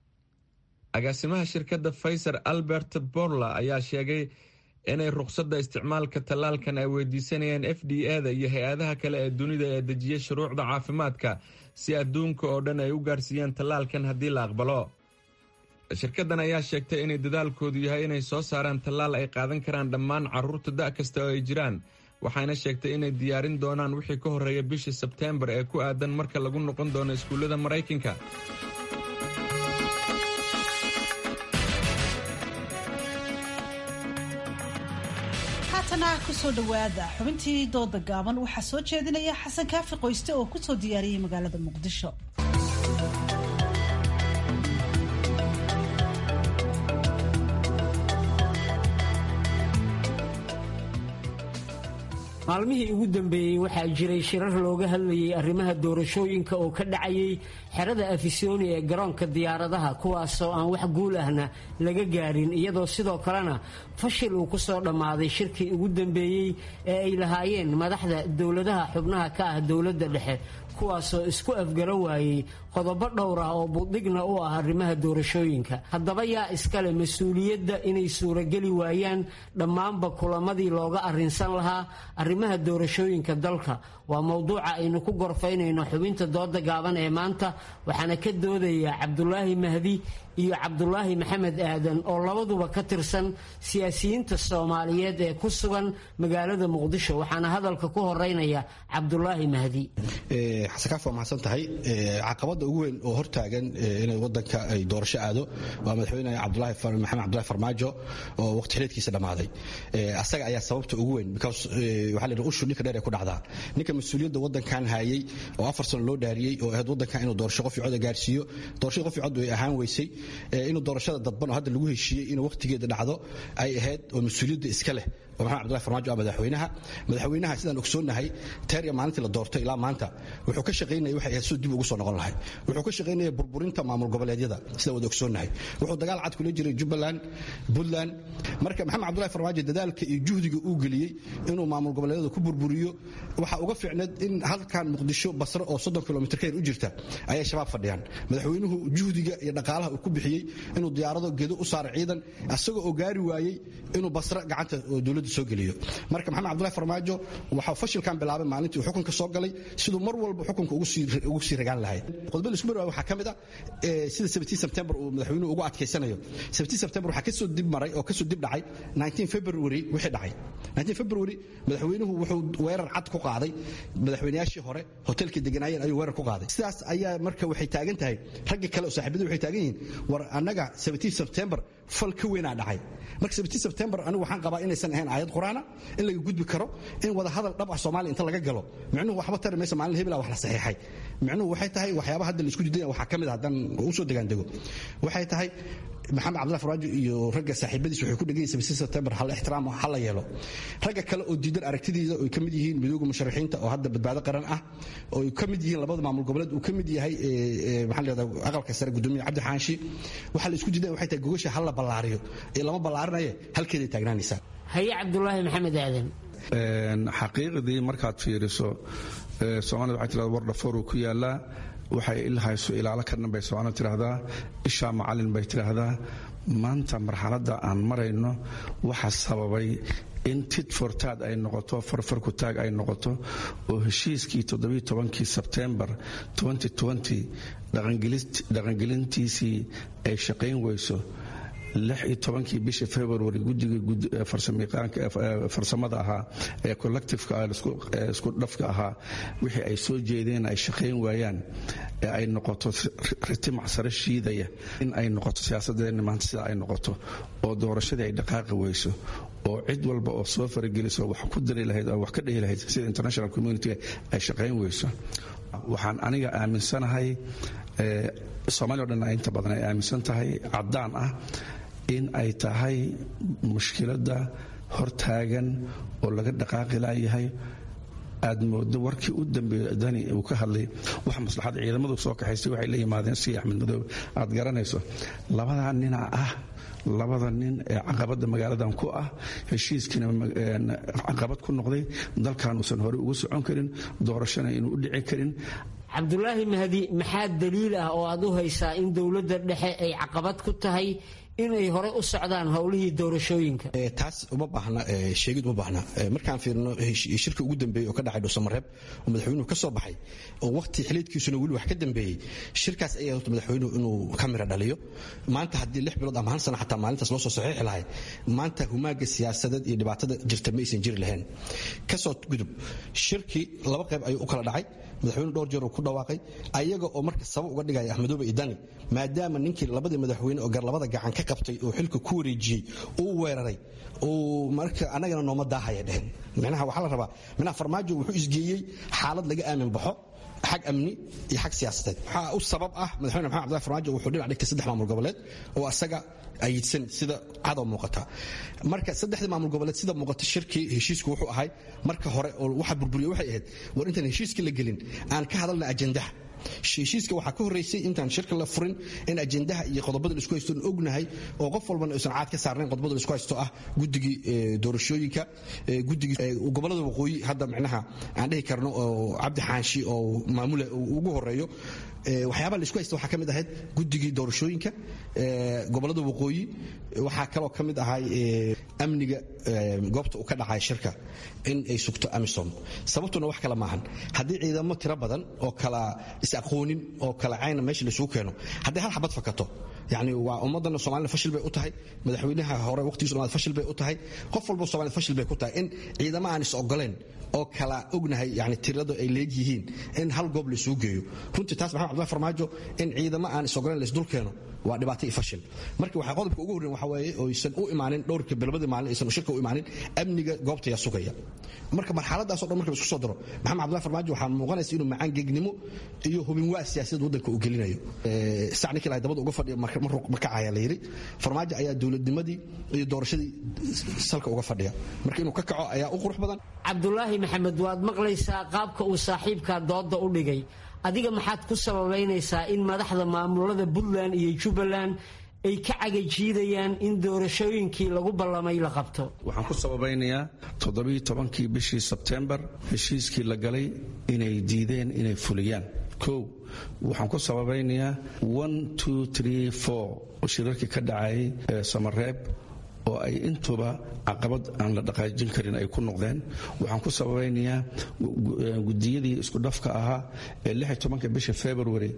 Speaker 5: agaasimaha shirkadda faiser albert borla ayaa sheegay inay ruqsadda isticmaalka tallaalkan ay weydiisanayaan f d a da iyo hay-adaha kale ee dunida ee dejiyay shuruucda caafimaadka si adduunka oo dhan ay u gaarsiiyaan tallaalkan haddii la aqbalo shirkaddan ayaa sheegtay inay dadaalkoodu yahay inay soo saaraan tallaal ay qaadan karaan dhammaan carruurta da' kasta oo ay jiraan waxayna sheegtay inay diyaarin doonaan wixii ka horreeya bishii sebteembar ee ku aadan marka lagu noqon doono iskuullada maraykanka
Speaker 1: haatana kusoo dhowaada xubintii dooda gaaban waxaa soo jeedinaya xasan kaafi qoyste oo kusoo diyaariyey magaalada muqdisho
Speaker 21: maalmihii ugu dambeeyey waxaa jiray shirar looga hadlayay arrimaha doorashooyinka oo ka dhacayay xerada afisoni ee garoonka diyaaradaha kuwaasoo aan wax guul ahna laga gaarin iyadoo sidoo kalena fashil uu ku soo dhammaaday shirkii ugu dambeeyey ee ay lahaayeen madaxda dowladaha xubnaha ka ah dowladda dhexe kuwaasoo isku afgaro waayey qodobo dhowr ah oo buddhigna u ah arrimaha doorashooyinka haddaba yaa iskale mas-uuliyadda inay suurageli waayaan dhammaanba kulamadii looga arrinsan lahaa arrimaha doorashooyinka dalka waa mowduuca aynu ku gorfaynayno xubinta dooda gaaban ee maanta waxaana ka doodaya cabdulaahi mahdi iyo cabdulaahi maxamed aadan oo labaduba ka tirsan siyaasiyiinta soomaaliyeed ee ku sugan magaalada muqdisho waxaana hadalka ku horeynaya cabdulaahi mahdi
Speaker 7: xasakaaf waa mahadsan tahay caqabada ugu weyn oo hortaagan inay wadanka ay doorasho aado waa madaxweyne maxamed cabdulahi farmaajo oo waqti xileedkiisa dhammaaday asaga ayaa sababta ugu weyn because waxaa la yidhi ushu ninka dheer ee ku dhacdaa ninka mas-uuliyadda wadankan hayay oo afar sano loo dhaariyey oo ahayd wadankan inuu doorasho qof cod gaarsiiyo doorashada qof cod way ahaan weysay inuu doorashada dadban oo hadda lagu heshiiyey inuu waqtigeeda dhacdo ay ahayd oo mas-uuliyadda iska leh oo maxamed cabdullahi farmaajo ah madaxweynaha madaxweynaha sidaan ogsoonnahay teeriya maalintii la doortay ilaa maanta wuxuu ka shaqaynaya waxay ahayd siduu dib ugu soo noqon lahay wuxuu ka shaqaynaya burburinta maamul goboleedyada sidaan wada ogsoonnahay wuxuu dagaal cad kula jiray jubbaland puntland marka maxamed cabdullahi farmaajo dadaalka iyo juhdiga uu geliyey inuu maamul goboleedyada ku burburiyo waxaa uga fiicneed in halkan muqdisho basro oo soddon kilomitr ka yar u jirta ayay shabaab fadhiyaan madaxweynuhu juhdiga iyo dhaqaalaha uu ku bixiyey inuu diyaarado gedo u saaro ciidan asagoo oo gaari waayey inuu basro gacanta dowladda soo geliyo marka maxamed cabdullahi farmaajo waxaa fashilkan bilaabay maalintii uu xukunka soo galay siduu mar walba xukunka ugu sii ragaan lahayd qodobada isku marwaay waxaa ka mid ah sida 17 sebtembar uu madaxweynuhu ugu adkaysanayo 17 sebtembar waxaa kasoo dib maray oo kasoo dib dhacay 19 february wixii dhacay 19 february madaxweynuhu wuxuu weerar cad ku qaaday madaxweynayaashii hore hotelkii deganaayeen ayuu weerar ku qaaday sidaas ayaa marka waxay taagan tahay ragga kale oo saaxiibada waxay taagan yihiin war annaga 17 sebtembar fal ka weynaa dhacay marka 17 sebtembar anigu waxaan qabaa inaysan ahayn aayad quraana in laga gudbi karo in wada hadal dhab ah soomaaliya inta laga galo micnuhu waxba tari maysa maalin hebel wax la saxiixay micnuhu waxay tahay waxyaaba hadda la isku diidaya waxaa ka mid ah haddaan u soo degaan dego waxay tahay maxamed cabdullahi farmaajo iyo ragga saaxiibadiis waxay ku dhegaysa 17 sebtembar hal ixtiraam hal la yeelo ragga kale oo diidan aragtidiisa oo ka mid yihiin midooga musharaxiinta oo hadda badbaado qaran ah oo ka mid yihiin labada maamul goboleed uu ka mid yahay maxaa la yidhahdaa aqalka sare gudoomiye cabdi xaanshi waxaa la isku diidaya waxay tahay gogasha hal la ballaariyo ee lama ballaarinaye halkeeday taagnaanaysaa
Speaker 21: haye cabdulaahi maxamed aadan
Speaker 22: xaqiiqdii markaad fiiriso soomaalida waxay tirahdaa war dhafooruu ku yaalaa waxay ilhayso ilaalo ka dhan bay soomaalida tidhaahdaa ishaa macallin bay tidhaahdaa maanta marxaladda aan marayno waxa sababay in tit fortaad ay noqoto farfarku taag ay noqoto oo heshiiskii todobiitobankii sebtembar dhaqangelintiisii ay shaqayn weyso lix iyo tobankii bishii february guddiga farsamada ahaa ee collectifeka isku dhafka ahaa wixii ay soo jeedeen ay shaqayn waayaan ee ay noqoto ritimac sare shiidaya in ay noqoto siyaasadeenna maanta sidaa ay noqoto oo doorashadii ay dhaqaaqi weyso oo cid walba oo soo farageliso wax ku dari lahayd oo wax ka dhehi lahayd sida international community ay shaqayn weyso waxaan aniga aaminsanahay soomaaliya o dhan inta badan ay aaminsan tahay caddaan ah in ay tahay mushkiladda hortaagan oo laga dhaqaaqi laayahay aad moodo warkii u dambeeyey dani uu ka hadlay wax maslaxad ciidamadu soo kaxaystay waxay la yimaadeen si axmed madoobe aad garanayso labadaa nina ah labada nin ee caqabadda magaaladan ku ah heshiiskiina caqabad ku noqday dalkan uusan horey ugu socon karin doorashana inuu u dhici karin
Speaker 21: cabdulaahi mahdi maxaa daliil ah oo aad u haysaa in dowladda dhexe ay caqabad ku tahay inay hore u socdaan howlihii doorashooyinka
Speaker 7: taas uma baahna sheegid uma baahna markaan fiirino shirka ugu dambeeyey oo ka dhacay dhuusamareeb oo madaxweynuhu ka soo baxay oo waqti xiliidkiisuna weli wax ka dambeeyey shirkaas ayaa horta madaxweynuhu inuu ka mira dhaliyo maanta haddii lix bilood ama hal sana xataa maalintaas loo soo saxiixi lahay maanta humaaga siyaasadeed iyo dhibaatada jirta ma aysan jiri lahayn kasoo gudub shirkii laba qayb ayuu u kala dhacay madaxweyne dhowr jeer uu ku dhawaaqay ayaga oo marka sabab uga dhigaya axmedoobe idani maadaama ninkii labadii madaxweyne oo garlabada gacan ka qabtay oo xilka ku wareejiyey uu weeraray uu marka annagana nooma daahaya dhehen micnaha waxaa la rabaa micnaha farmaajo wuxuu isgeeyey xaalad laga aamin baxo xag amni iyo xag siyaasadeed waxaa u sabab ah madaxweyne maxamed cabdullahi farmaajo wuxuu dhinac dhigtay saddex maamul goboleed oo asaga ayidsan sida cadow muuqata marka saddexdii maamul goboleed sida muuqata shirkii heshiisku wuxuu ahay marka hore oo waxa burburiye waxay ahayd war intaan heshiiska la gelin aan ka hadalna ajendaha heshiiska waxaa ka horreysay intaan shirka la furin in ajendaha iyo qodobada laisku haysto ognahay oo qof walbana aysan caad ka saarnayn qodobada laisku haysto ah guddigii doorashooyinka guddigii gobolada waqooyi hadda micnaha aan dhihi karno oo cabdi xaanshi oo maamula ugu horeeyo waxyaabaha laisku haysta waxaa ka mid ahayd guddigii doorashooyinka gobollada waqooyi waxaa kaloo ka mid ahay amniga goobta uu ka dhacay shirka in ay sugto amisom sababtuna wax kale maahan haddii ciidamo tiro badan oo kala is-aqoonin oo kala cayna meesha laisugu keeno haddii hal xabad fakato yani waa ummadana somalida fashil bay u tahay madaxweynaha hore waqtigiisu dhamaad fashil bay u tahay qof walba somalida fashil bay ku tahay in ciidamo aan is ogoleen oo kala ognahay yani tirada ay leegyihiin in hal goob laisugu geeyo runtii taas maxamed cabdullahi farmaajo in ciidamo aan is ogoleen laisdul keeno waa dhibaato iyo fashil marka waxaa qodobka ugu horreyn waxa weeye oysan u imaanin dhowrka bilbadii maalin aysan shirka u imaanin amniga goobta yaa sugaya marka marxaladaasoo dhan marka la isku soo daro maxamed cabdullahi farmaajo waxaa muuqanaysa inuu macaan gegnimo iyo hubin waa siyaasadda waddanka uu gelinayo sac ninkii lahay dabada uga fadhiya ma kacaya la yidhi farmaajo ayaa dowladnimadii iyo doorashadii salka uga fadhiya marka inuu ka kaco ayaa u qurux badan
Speaker 21: cabdulaahi maxamed waad maqlaysaa qaabka uu saaxiibkaa dooda u dhigay adiga maxaad ku sababaynaysaa in madaxda maamulada puntland iyo jubbaland ay ka cagajiidayaan in doorashooyinkii lagu ballamay la qabto
Speaker 22: waxaan ku sababaynayaa toddobiiyo tobankii bishii sebtembar heshiiskii la galay inay diideen inay fuliyaan kow waxaan ku sababaynayaa oo shirarkii ka dhacayay samareeb oo ay intuba caqabad aan la dhaqaajin karin ay ku noqdeen waxaan ku sababaynayaa gudiyadii isku dhafka ahaa ee bisha february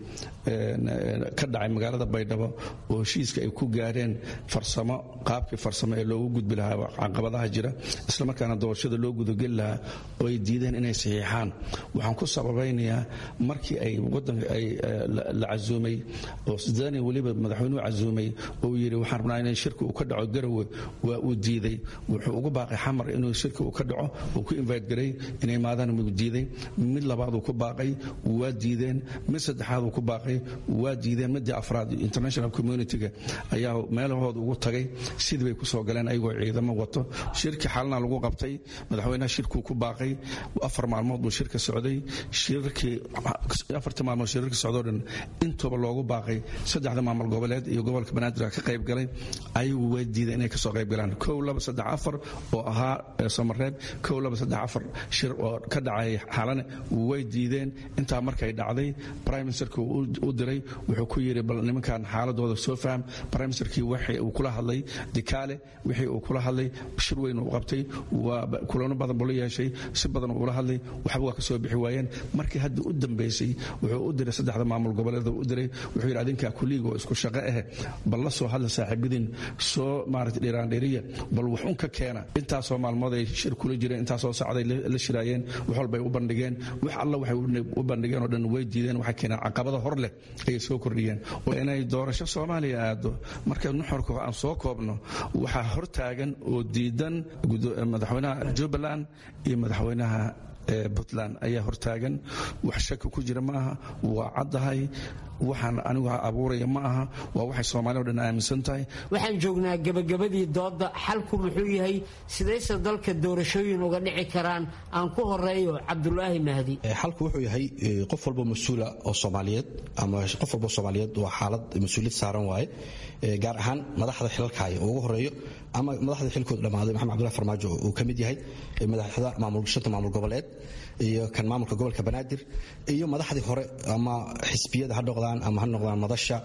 Speaker 22: ka dhacay magaalada baydhabo oo heshiiska ay ku gaareen farsamo qaabkii farsamo ee loogu gudbi lahaa caqabadaha jira islamarkaana doorashada loo gudageli lahaa oo ay diideen inay saxiixaan waxaan ku sababaynayaa markii ay wadanka ay la casuumay oo sidani weliba madaxweynuhu casuumay oo yidhi waxaan rabnaa in shirka uu ka dhaco garowe waa uu diiday wuxuu ugu baaqay xamar inuu shirka uu ka dhaco uu ku invite garay inay maadaan uu diiday mid labaad uu ku baaqay waa diideen mid saddexaad uu ku baaqay waa diideen midii afraad international community-ga ayaa meelahooda ugu tagay sidii bay kusoo galeen ayagoo ciidamo wato shirkii xalana lagu qabtay madaxweynaha shirkuu ku baaqay afar maalmood buu shirka socday shirkii afartii maalmood shirarka socdoo dhan intuba loogu baaqay saddexda maamul goboleed iyo gobolka banaadir ka qayb galay ayagu way diideen inay kasoo qayb galaan kow laba saddex afar oo ahaa samareeb kow laba saddex afar shir oo ka dhacay xalane way diideen intaa markay dhacday prime ministerka u diray wuxuu ku yidhi bal nimankan xaaladooda soo faham prime ministerkii wixii uu kula hadlay dikaale wixii uu kula hadlay shir weyn uu qabtay waa kulano badan buu la yeeshay si badan ula hadlay waxba waa kasoo bixi waayeen markii hadda u dambeysay wuxuu u diray saddexda maamul goboleeda u diray wuxuu yidhi adinkaa kuliiga oo isku shaqo ah bal la soo hadla saaxiibadiin soo maarata dhiraandhiriya bal wax un ka keena intaasoo maalmood ay shir kula jireen intaasoo sacday la shiraayeen wax walbay u bandhigeen wax alla waxay u bandhigeen oo dhan way diideen waxay keeneen caqabado hor leh ayay soo kordhiyeen inay doorasho soomaaliya aado marka nuxurka aan soo koobno waxaa hor taagan oo diidan madaxweynaha jubbaland iyo madaxweynaha puntland ayaa hortaagan wax shaki ku jira ma aha waa caddahay waxaan anigu abuuraya ma aha waa waxay soomaalida o dhan aaminsan tahay
Speaker 21: waxaan joognaa gebagabadii doodda xalku muxuu yahay sidayse dalka doorashooyin uga dhici karaan aan ku horeeyo cabdulaahi mahdi
Speaker 7: xalku wuxuu yahay qof walbo mas-uula oo soomaaliyeed ama qof walbo soomaaliyeed waa xaalad mas-uuliyad saaran waaye gaar ahaan madaxda xilalkaaya oo ugu horeeyo ama madaxda xilkooda dhammaaday maxamed cabdullahi farmaajo uu ka mid yahay madaxda shanta maamul goboleed iyo kan maamulka gobolka banaadir iyo madaxdii hore ama xisbiyada ha noqdaan ama ha noqdaan madasha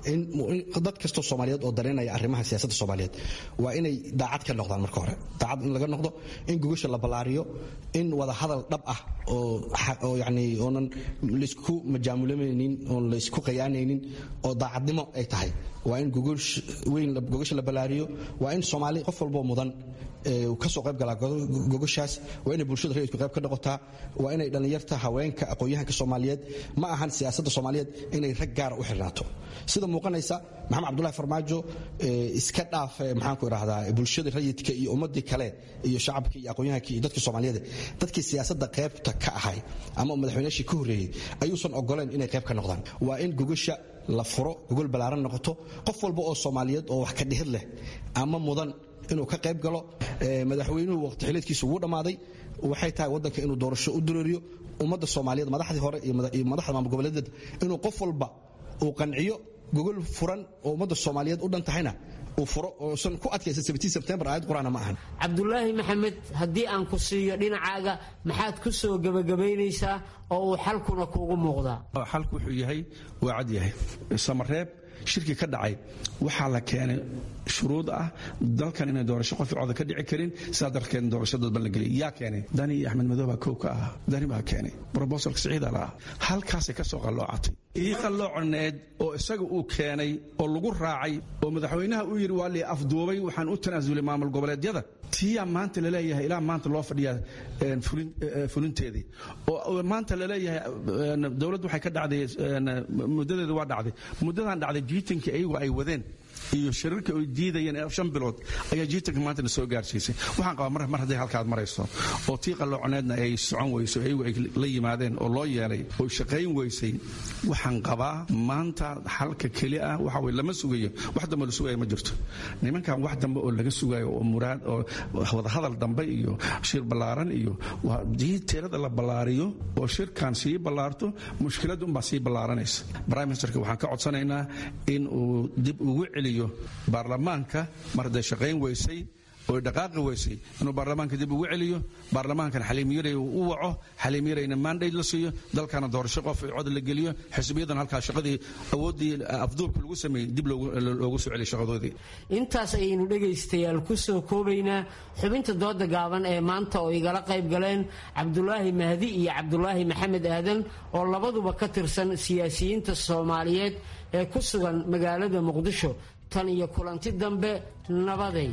Speaker 7: dad kastoo soomaaliyeed oo dareynaya arrimaha siyaasadda soomaaliyeed waa inay daacad ka noqdaan marka hore daacad in laga noqdo in gogasha la ballaariyo in wada hadal dhab ah oo yani oonan laysku majaamulanaynin oon laysku qayaanaynin oo daacadnimo ay tahay waa in weyn gogasha la ballaariyo waa in soomaali qof walboo mudan kasoo qayb galaa gogashaas waa inay bulshada rayidku qayb ka noqotaa waa inay dhallinyarta haweenka aqoon-yahanka soomaaliyeed ma ahan siyaasadda soomaaliyeed inay rag gaara u xirnaato sida muuqanaysa maxamed cabdullahi farmaajo iska dhaaf maxaanku idhahdaa bulshada rayidka iyo ummadii kale iyo shacabka iyo aqoon-yahanka iyo dadka soomaaliyeed dadkii siyaasadda qaybta ka ahay ama madaxweynaashii ka horreeyey ayuusan ogoleen inay qayb ka noqdaan waa in gogasha la furo gogol ballaaran noqoto qof walba oo soomaaliyeed oo wax ka dhihid leh ama mudan inuu ka qayb galo madaxweynuhu waqti xiliedkiisa ugu dhammaaday waxay tahay waddanka inuu doorasho u dureeriyo ummadda soomaaliyeed madaxdii hore iyo madaxda maamul goboleedeed inuu qof walba uu qanciyo gogol furan oo ummadda soomaaliyeed u dhan tahayna uu furo oosan ku adkaysan sebtembar aayad qur-aana ma ahan
Speaker 21: cabdulaahi maxamed haddii aan ku siiyo dhinacaaga maxaad ku soo gebagabaynaysaa oo uu xalkuna kuugu muuqdaa
Speaker 22: xalku wuxuu yahay waa cad yahay samareeb shirkii ka dhacay waxaa la keenay shuruud ah dalkan inay doorasho qof cooda ka dhici karin sidaa darkeed doorasho dadban la geliy yaa keenay dani iyo axmed madow baa kow ka ah dani baa keenay brobosalka siciida la ah halkaasay ka soo qalloocatay ii qalloocaneed oo isaga uu keenay oo lagu raacay oo madaxweynaha uu yidhi waa lii afduubay waxaan u tanaasulay maamul goboleedyada tiyaa maanta laleeyahay ilaa maanta loo fadhiyaa fulinteedii oo maanta laleeyahay dowladdu waxay ka dhacday muddadeedu waa dhacday muddadan dhacday jiitankii ayagu ay wadeen iyo shirarka ay diidayeen shan bilood ayaa jiitanka maanta na soo gaarsiisay waxaan qabaa mar hadday halkaad marayso oo tii qallooconeedna ay socon weyso ayagu ay la yimaadeen oo loo yeelay oo shaqayn weysay waxaan qabaa maanta xalka keli ah waxa weye lama sugayo wax dambe la sugayo ma jirto nimankan wax dambe oo laga sugayo oo muraad oo wadahadal dambe iyo shir ballaaran iyo haddii tirada la ballaariyo oo shirkan sii ballaarto mushkiladda unbaa sii ballaaranaysa prime ministerka waxaan ka codsanaynaa in uu dib ugu celiyo baarlamaanka mar hadday shaqayn weysay oo dhaqaaqi weysay inuu baarlamaanka dib ugu celiyo baarlamaankan xaliimyaray u waco xaliimyarayna mandate la siiyo dalkana doorasho qof cod la geliyo xisbiyadan halkaa shaqadii awooddii afduubka lagu sameeyey dib loogu soo celiyo shaqadoodii
Speaker 21: intaas ayaynu dhegaystayaal ku soo koobaynaa xubinta dooda gaaban ee maanta oo igala qayb galeen cabdulaahi mahdi iyo cabdulaahi maxamed aadan oo labaduba ka tirsan siyaasiyiinta soomaaliyeed ee ku sugan magaalada muqdisho tan iyo kulanti dambe nabaday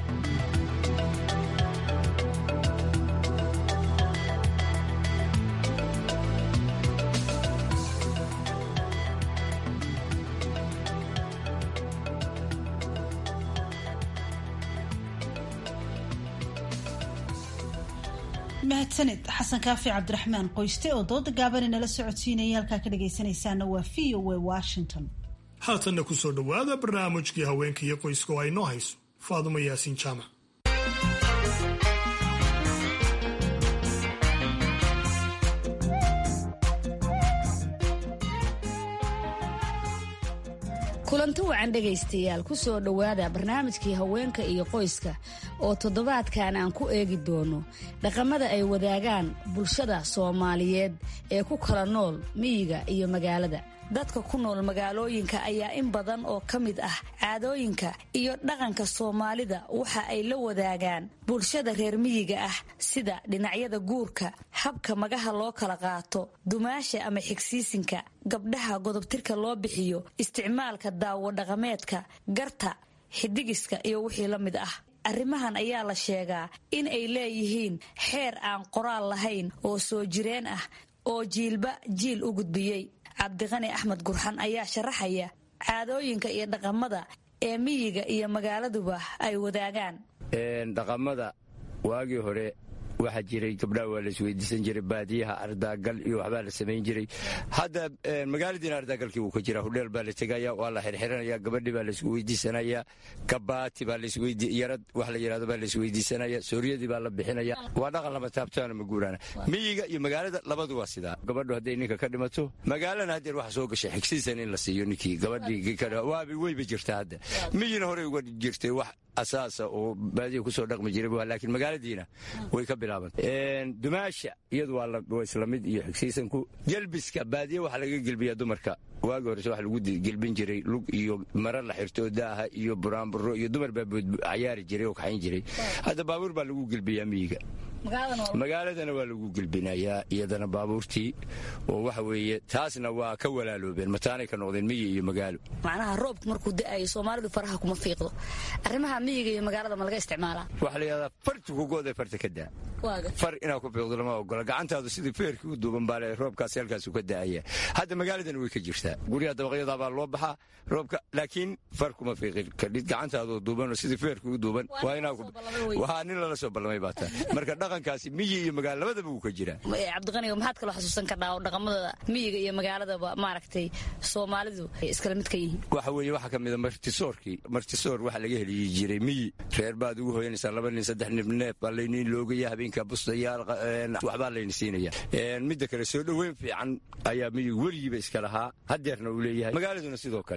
Speaker 1: mahadsaned xasan kaafi cabdiraxmaan qoyste oo dooda gaaban inala socodsiinaya halkaa ka dhagaysanaysaana waa v o a washington
Speaker 2: haatanna ku soo dhowaada barnaamijkii haweenka iyo qoyska oo ay noo hayso faadumo yaasiin jaamac
Speaker 8: kulanti wacan dhegaystayaal ku soo dhowaada barnaamijkii haweenka iyo qoyska oo toddobaadkan aan ku eegi doono dhaqamada ay wadaagaan bulshada soomaaliyeed ee ku kala nool miyiga iyo magaalada dadka ku nool magaalooyinka ayaa in badan oo ka mid ah caadooyinka iyo dhaqanka soomaalida waxa ay la wadaagaan bulshada reer miyiga ah sida dhinacyada guurka habka magaha loo kala qaato dumaasha ama xigsiisinka gabdhaha godobtirka loo bixiyo isticmaalka daawo dhaqameedka garta xidigiska iyo wixii la mid ah arrimahan ayaa la sheegaa in ay leeyihiin xeer aan qoraal lahayn oo soo jireen ah oo jiilba jiil u gudbiyey cabdiqani axmed gurxan ayaa sharaxaya caadooyinka iyo dhaqamada ee miyiga iyo magaaladuba ay wadaagaan
Speaker 9: dhaqamada waagii hore waxaa jiray gabdhaha waa laisweydiisan jiray baadiyaha ardaagal iyo waxbaa la samayn jiray hadda magaaladiina ardaagalkii wuu ka jira hudheel baa la tegaya waa la xirxiranaya gabadhii baa laisku weydiisanaya kabaati baa yarad wax la yidhahdo baa laisweydiisanaya sooryadii baa la bixinaya waa dhaqan lama taabtaana ma guuraana miyiga iyo magaalada labadu waa sidaa gabadhu hadday ninka ka dhimato magaalana haddeer waxa soo gashay xigsiisan in la siiyo ninkii gabadhii waaba weyba jirta hadda miyina horey uga jirtay wax asaasa oo baadiya kusoo dhaqmi jiray laakiin magaaladiina way ka bilaaban dumaasha iyadu waa isla mid iyo xigsiisanku gelbiska baadiya waxaa laga gelbiyaa dumarka waagi horese waxa lagu gelbin jiray lug iyo mara la xirto daaha iyo buraanburo iyo dumar baa cayaari jiray oo kaxayn jiray hadda baabuur baa lagu gelbiyaa miyiga magaaladana waa lagu gelbinayaa iyadana baabuurtii oo waxa weeye taasna waa ka walaaloobeen mataanay ka noqdeen miyi iyo magaalo
Speaker 8: macnaha roobku markuu da'ayo soomaalidu faraha kuma fiiqdo arrimaha miyiga iyo magaalada ma laga isticmaalaa
Speaker 9: waxaa la yidhahdaa farti kugoodee farta ka daa far inaad ku fiiqdo lama ogola gacantaadu sidii feerkii u duuban baa le roobkaasi halkaasu ka da'aya hadda magaaladana way ka jirtaa guryaha dabaqyadaa baa loo baxaa roobka laakiin far kuma fiiqin kadhid gacantaadoo duubanoo sidii feerkii u duuban waa inaa waa nin lala soo ballamay baa taa marka dhaqankaasi miyi iyo magaalo labadaba wuu ka jiraa
Speaker 8: cabdiqaniga maxaad kaloo xasuusan karnaa oo dhaqamada miyiga iyo magaaladaba maaragtay soomaalidu ay iskala mid ka yihiin
Speaker 9: waxa weeye waxaa ka mida martisoorkii martisoor waxaa laga heliyi jiray miyi reer baad ugu hoyanaysaa laba nin saddex nin neef baa layniin loogaya habeenka bustayaal waxbaa layni siinaya midda kale soo dhoweyn fiican ayaa miyigu weligiiba iska lahaa hadeerna uu leeyahay magaaladuna sidoo kale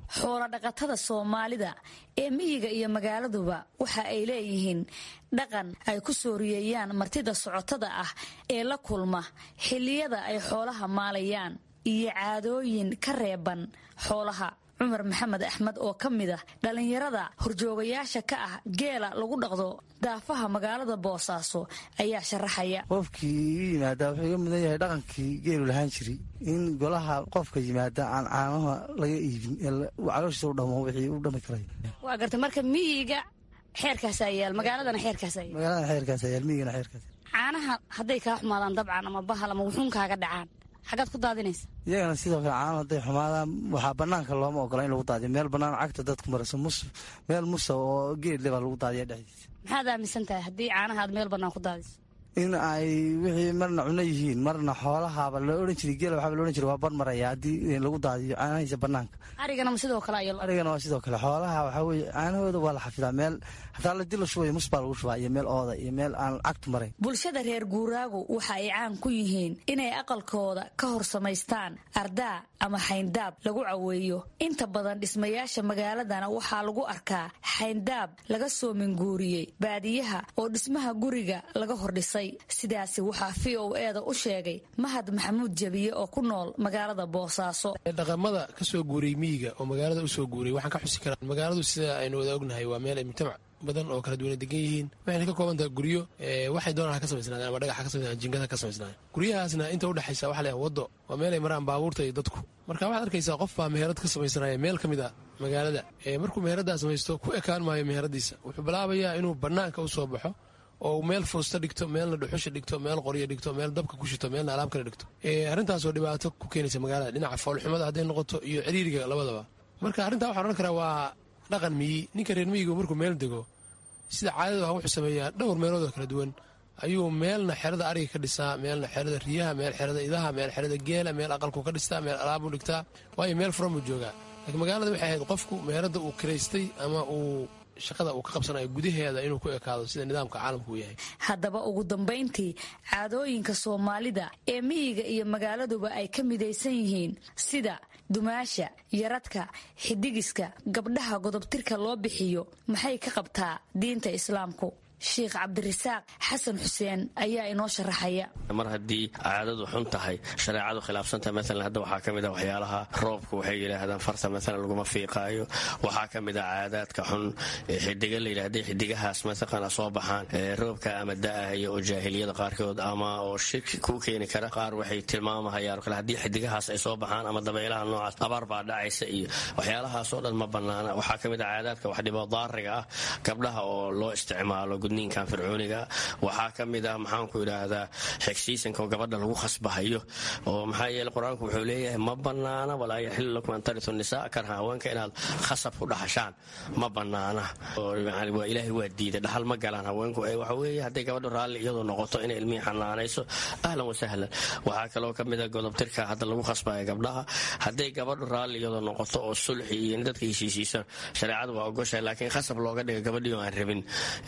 Speaker 8: xoolo dhaqatada soomaalida ee miyiga iyo magaaladuba waxa ay leeyihiin dhaqan ay ku sooriyeeyaan martida socotada ah ee la kulma xilliyada ay xoolaha maalayaan iyo caadooyin ka reeban xoolaha cumar maxamed axmed oo ka mid ah dhallinyarada horjoogayaasha ka ah geela lagu dhaqdo daafaha magaalada boosaaso ayaa sharaxaya
Speaker 3: qofkii ii yimaada wuxuu iga mudan yahay dhaqankii geelu lahaan jiray in golaha qofka yimaada aan caanaha laga iibin calooshiisa u dhamo wixii u dhami karay
Speaker 8: waa garta marka miyiga xeerkaasaa yaal magaaladana xeerkaasaa yaal
Speaker 3: magaaladana xeerkaasa yaal miyigana xeerkaas
Speaker 8: caanaha hadday kaa xumaadaan dabcan ama bahal ama wuxuun kaaga dhacaan xagaad ku daadinaysa
Speaker 3: iyagana sidoo kale caano hadday xumaadaan waxaa banaanka looma ogola in lagu daadiyo meel bannaan cagta dadku marayso mus meel musa oo geedle baa lagu daadiya dhexdiisa
Speaker 8: maxaad aaminsan tahay haddii caanaha aad meel bannaan ku daadiso
Speaker 3: in ay wixii marna cuno yihiin marna xoolahaaba la odhan jiray geela waxaaba la odhan jiray waa bar maraya haddii lagu daadiyo caanahiisa bannaanka
Speaker 8: arigana ma sidoo kale ayaa
Speaker 3: arigana waa sidoo kale xoolaha waxaa weeye caanahooda waa la xafidaa meel hataa ladii la shubayo mus baa lagu shubaa iyo meel ooda iyo meel aan cagtu marayn
Speaker 8: bulshada reer guuraagu waxa ay caan ku yihiin inay aqalkooda ka hor samaystaan ardaa ama xayndaab lagu caweeyo inta badan dhismayaasha magaaladana waxaa lagu arkaa xayndaab laga soo minguuriyey baadiyaha oo dhismaha guriga laga hordhisay sidaasi waxaa v o eda u sheegay mahad maxamuud jabiye oo ku nool magaalada boosaaso
Speaker 10: dhaqamada ka soo guuray miyiga oo magaalada u soo guuray waxaan ka xusi karaa magaaladu sida aynu wada ognahay waa meel ay mujtamac badan oo kala duwana degan yihiin waxayna ka kooban tahay guryo waxay doonaan ha ka samaysnaadeen ama dhagax ha ka samaysnaadeen jingada ha ka samaysnaadeen guryahaasna inta udhexaysa waxa leeyahay waddo waa meel ay maraan baabuurta iyo dadku marka waxaad arkaysaa qof baa meherad ka samaysanaya meel ka mid a magaalada markuu meheraddaa samaysto ku ekaan maayo meheradiisa wuxuu bilaabayaa inuu bannaanka u soo baxo oo meel foosta dhigto meelna dhuxusha dhigto meel qoryo dhigto meel dabka ku shito meelna alaab kale dhigto arrintaasoo dhibaato ku keenaysa magaalada dhinaca foolxumada hadday noqoto iyo ciriiriga labadaba marka arrintaa waxaan odhan karaa waa dhaqan miyi ninka reer miyigu markuu meel dego sida caadada wuxuu sameeyaa dhowr meeloodoo kala duwan ayuu meelna xerada ariga ka dhisaa meelna xerada riyaha meel xerada idaha meel xerada geela meel aqalku ka dhistaa meel alaabuu dhigtaa waayo meel furan buu joogaa laakiin magaalada waxay ahayd qofku meherada uu kiraystay ama uu shaqada uu ka qabsanayo gudaheeda inuu ku ekaado sida nidaamka caalamku uu yahay
Speaker 8: haddaba ugu dambayntii caadooyinka soomaalida ee miyiga iyo magaaladuba ay ka midaysan yihiin sida dumaasha yaradka xidigiska gabdhaha godobtirka loo bixiyo maxay ka qabtaa diinta islaamku sheikh cabdirasaaq xasan xuseen ayaa inoo sharaxaya
Speaker 23: mar haddii caadadu xun tahay shareecadu khilaafsantahay maalan hadda waxaa ka mid a waxyaalaha roobka waxay yidhaahdaan farta maalan laguma fiiqaayo waxaa ka mid a caadaadka xun xidiga la yidhahday xidigahaas mataqana soo baxaan roobka ama da'ahaya oo jaahiliyada qaarkood ama oo shirki ku keeni kara qaar waxay tilmaamahayaan kale haddii xidigahaas ay soo baxaan ama dabaylaha noocaas abaar baa dhacaysa iyo waxyaalahaasoo dhan ma banaana waxaa ka mid a caadaadka wax dhibo daariga ah gabdhaha oo loo isticmaalo gudniinkan fircooniga waxaa ka mid ah maxaanku idhaahdaa xigsiisanka oo gabadha lagu khasbahayo oo maxaa yeele qur-aanku wuxuu leeyahay ma banaana walaa yaxilu lakum an taritu nisaa karha haweenka inaad khasab ku dhaxashaan ma banaana waa ilaahay waa diiday dhaxal ma galaan haweenku waxa weeye hadday gabadhu raalli iyadoo noqoto inay ilmihii xanaanayso ahlan wasahlan waxaa kaloo ka mid a godobtirka hadda lagu khasbaya gabdhaha hadday gabadhu raalli iyadoo noqoto oo sulxi iyo dadka heshiisiisan shareecadu waa ogoshahay laakiin khasab looga dhiga gabadhii oo aan rabin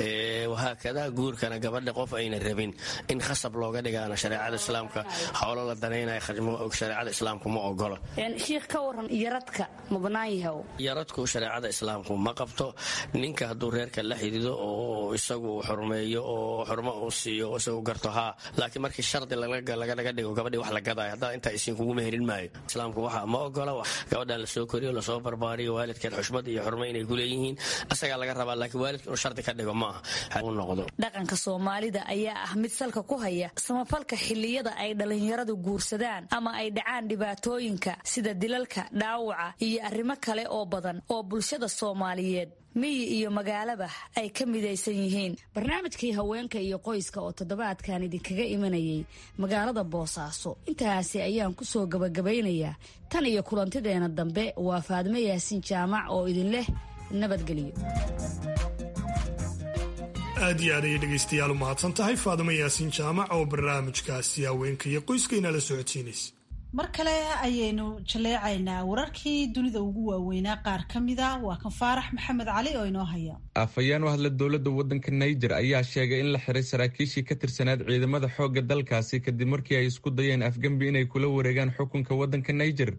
Speaker 23: wahaakada guurkana gabadha qof ayna rabin in khasab looga dhigaana shareecada islaamka xoolo la danaynaya shareecada islaamku ma ogolo
Speaker 8: shiikh ka waran yaradka ma banaan yahay
Speaker 23: yaradku shareecada islaamku ma qabto ninka hadduu reerka la xidido oo isagu xurmeeyo oo xurmo uu siiyo isagu garto haa laakiin markii shardi laganaga dhigo gabadhii wax la gadaayo haddaa intaa isiin kugu meherin maayo islaamku waxa ma ogola gabadhan lasoo koriyo lasoo barbaariyo waalidkeed xushmad iyo xurmo inay ku leeyihiin asagaa laga rabaa laakiin waalidka inuu shardi ka dhigo ma aha
Speaker 8: dhaqanka soomaalida ayaa ah mid salka ku haya samafalka xilliyada ay dhallinyaradu guursadaan ama ay dhacaan dhibaatooyinka sida dilalka dhaawaca iyo arrimo kale oo badan oo bulshada soomaaliyeed miyi iyo magaalaba ay ka midaysan yihiin barnaamijkii haweenka iyo qoyska oo toddobaadkan idinkaga imanayay magaalada boosaaso intaasi ayaan ku soo gabagabaynayaa tan iyo kulantideena dambe waa faadmo yaasiin jaamac oo idin leh nabadgelyo
Speaker 2: aad iyo aad ayay dhegaystayaal u mahadsan tahay faadimo yaasiin jaamac oo barnaamijkaasi haweenka iyo qoyskayna la socodsiinaysa
Speaker 1: mar kale ayaynu jaleecaynaa wararkii dunida ugu waaweynaa qaar ka mida waa kan faarax maxamed cali oo inoo haya
Speaker 5: afhayeen u hadla dowladda waddanka naijer ayaa sheegay in la xiray saraakiishii ka tirsanaad ciidamada xoogga dalkaasi kadib markii ay isku dayeen afgembi inay kula wareegaan xukunka waddanka naijer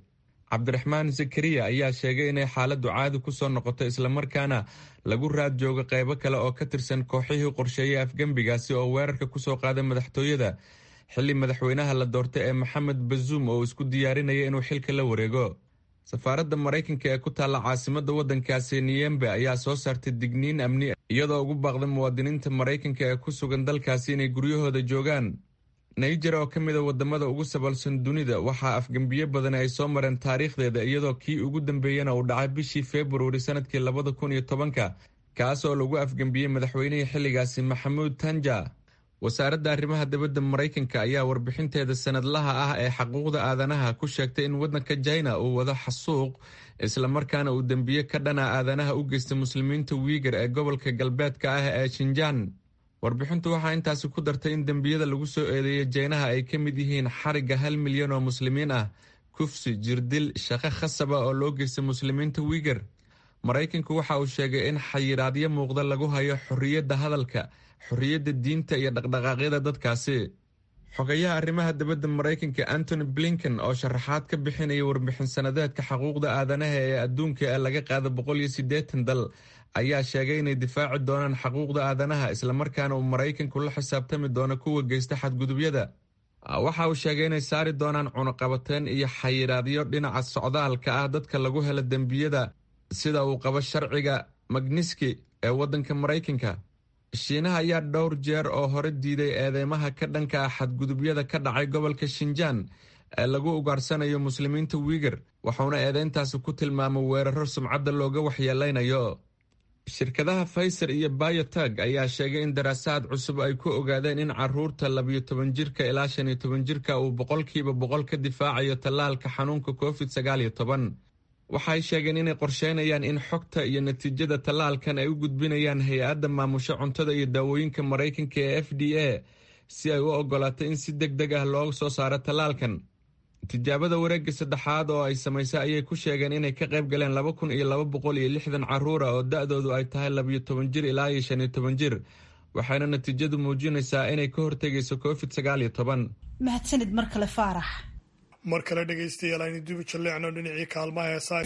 Speaker 5: cabdiraxmaan zakariya ayaa sheegay inay xaaladdu caadi ku soo noqoto islamarkaana lagu raad joogo qaybo kale oo ka tirsan kooxihii qorsheeyay afgembigaasi oo weerarka kusoo qaaday madaxtooyada xilli madaxweynaha la doortay ee maxamed bazuum oo isku diyaarinaya inuu xilka la wareego safaaradda maraykanka ee ku taalla caasimadda waddankaasi niyembe ayaa soo saartay digniin amni iyadoo ugu baaqday muwaadiniinta maraykanka ee ku sugan dalkaasi inay guryahooda joogaan naijer oo ka mida wadamada ugu sabalsan dunida waxaa afgembiyo badan ay soo mareen taariikhdeeda iyadoo kii ugu dambeeyana uu dhacay bishii februari sanadkii labada kun iyo tobanka kaas oo lagu afgembiyey madaxweynihii xilligaasi maxamuud tanja wasaaradda arrimaha dibadda maraykanka ayaa warbixinteeda sanadlaha ah ee xaquuqda aadanaha ku sheegtay in waddanka jina uu wado xasuuq islamarkaana uu dembiye ka dhana aadanaha u geystay muslimiinta wiigar ee gobolka galbeedka ah ee shinjaan warbixintu waxaa intaasi ku dartay in dembiyada lagu soo eedeeyay jeynaha ay ka mid yihiin xarigga hal milyan oo muslimiin ah kufsi jirdil shaqo khasaba oo loo geystay muslimiinta wiigar maraykanku waxa uu sheegay in xayiraadyo muuqda lagu hayo xorriyadda hadalka xorriyadda diinta iyo dhaqdhaqaaqyada dadkaasi xogayaha arrimaha dibadda maraykanka antony blinken oo sharaxaad ka bixinaya warbixin sanadeedka xuquuqda aadanaha ee adduunka ee laga qaada boqol iyo siddeetan dal ayaa sheegay inay difaaci doonaan xuquuqda aadanaha islamarkaana uu maraykanku la xisaabtami doono kuwa geysta xadgudubyada waxa uu sheegay inay saari doonaan cunuqabateen iyo xayiraadyo dhinaca socdaalka ah dadka lagu helo dembiyada sida uu qabo sharciga magniski ee waddanka maraykanka shiinaha ayaa dhowr jeer oo hore diiday eedeymaha ka dhanka ah xadgudubyada ka dhacay gobolka shinjaan ee lagu ugaarsanayo muslimiinta wiigar wuxuuna eedeyntaasi ku tilmaamay weeraro sumcadda looga waxyeeleynayo shirkadaha faiser iyo bayotag ayaa sheegay in daraasaad cusub ay ku ogaadeen in caruurta labiyo toban jirka ilaa shan iyo toban jirka uu boqolkiiba boqol ka difaacayo tallaalka xanuunka covid sagaal iyo toban waxay sheegeen inay qorsheynayaan in xogta iyo natiijada tallaalkan ay u gudbinayaan hay-adda maamusho cuntada iyo daawooyinka maraykanka ee f d a si ay u ogolaato in si deg deg ah loo soo saaro tallaalkan tijaabada wareegga saddexaad oo ay samaysay ayay ku sheegeen inay ka qayb galeen laba kun iyo laba boqol iyo lixdan caruura oo da-doodu ay tahay labiyo toban jir ilaa iyo shan iyo toban jir waxayna natiijadu muujinaysaa inay ka hortegayso covid sagaal iyo toban
Speaker 1: mahadsanid mar kale faarax
Speaker 2: mar kale dhegaystayaal aynu dibu jalleecno dhinacii kaalmaha heesaa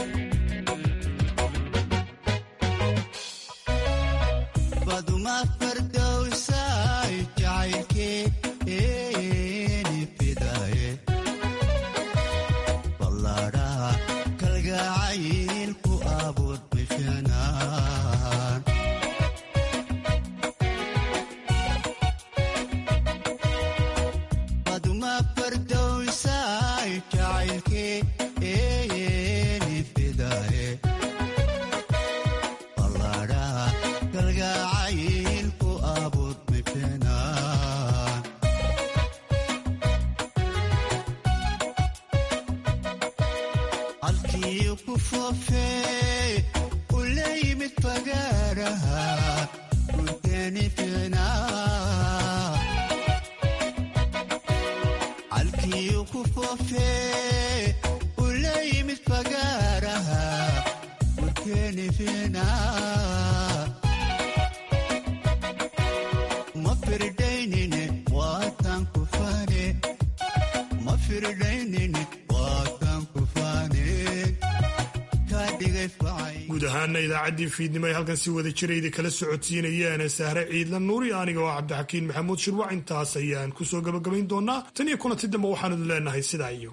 Speaker 2: guud ahaana idaacaddii fiidnimo ay halkan si wada jirayda kala socodsiinayeen sahre ciidla nuuri aniga oo cabdixakiin maxamuud shirwac intaas ayaan ku soo gabagabayn doonaa tan iyo kulanti dambe waxaanu idin leenahay sidaa iyo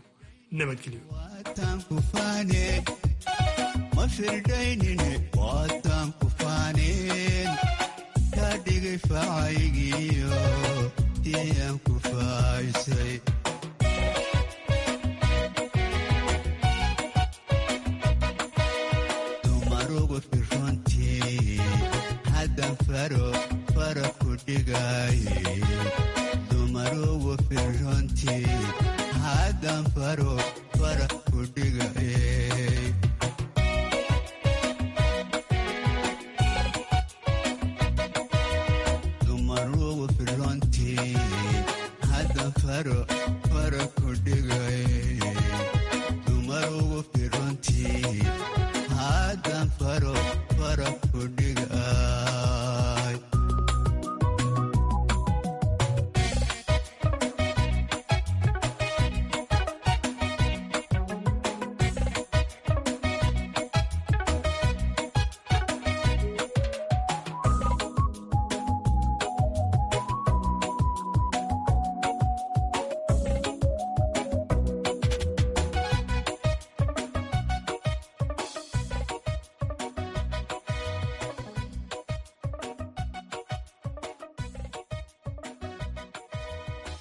Speaker 6: nabadgelyo dumarugu firrontii haddan faro fara ku dhigay dumarugu firrontii haddan faro fara ku dhigay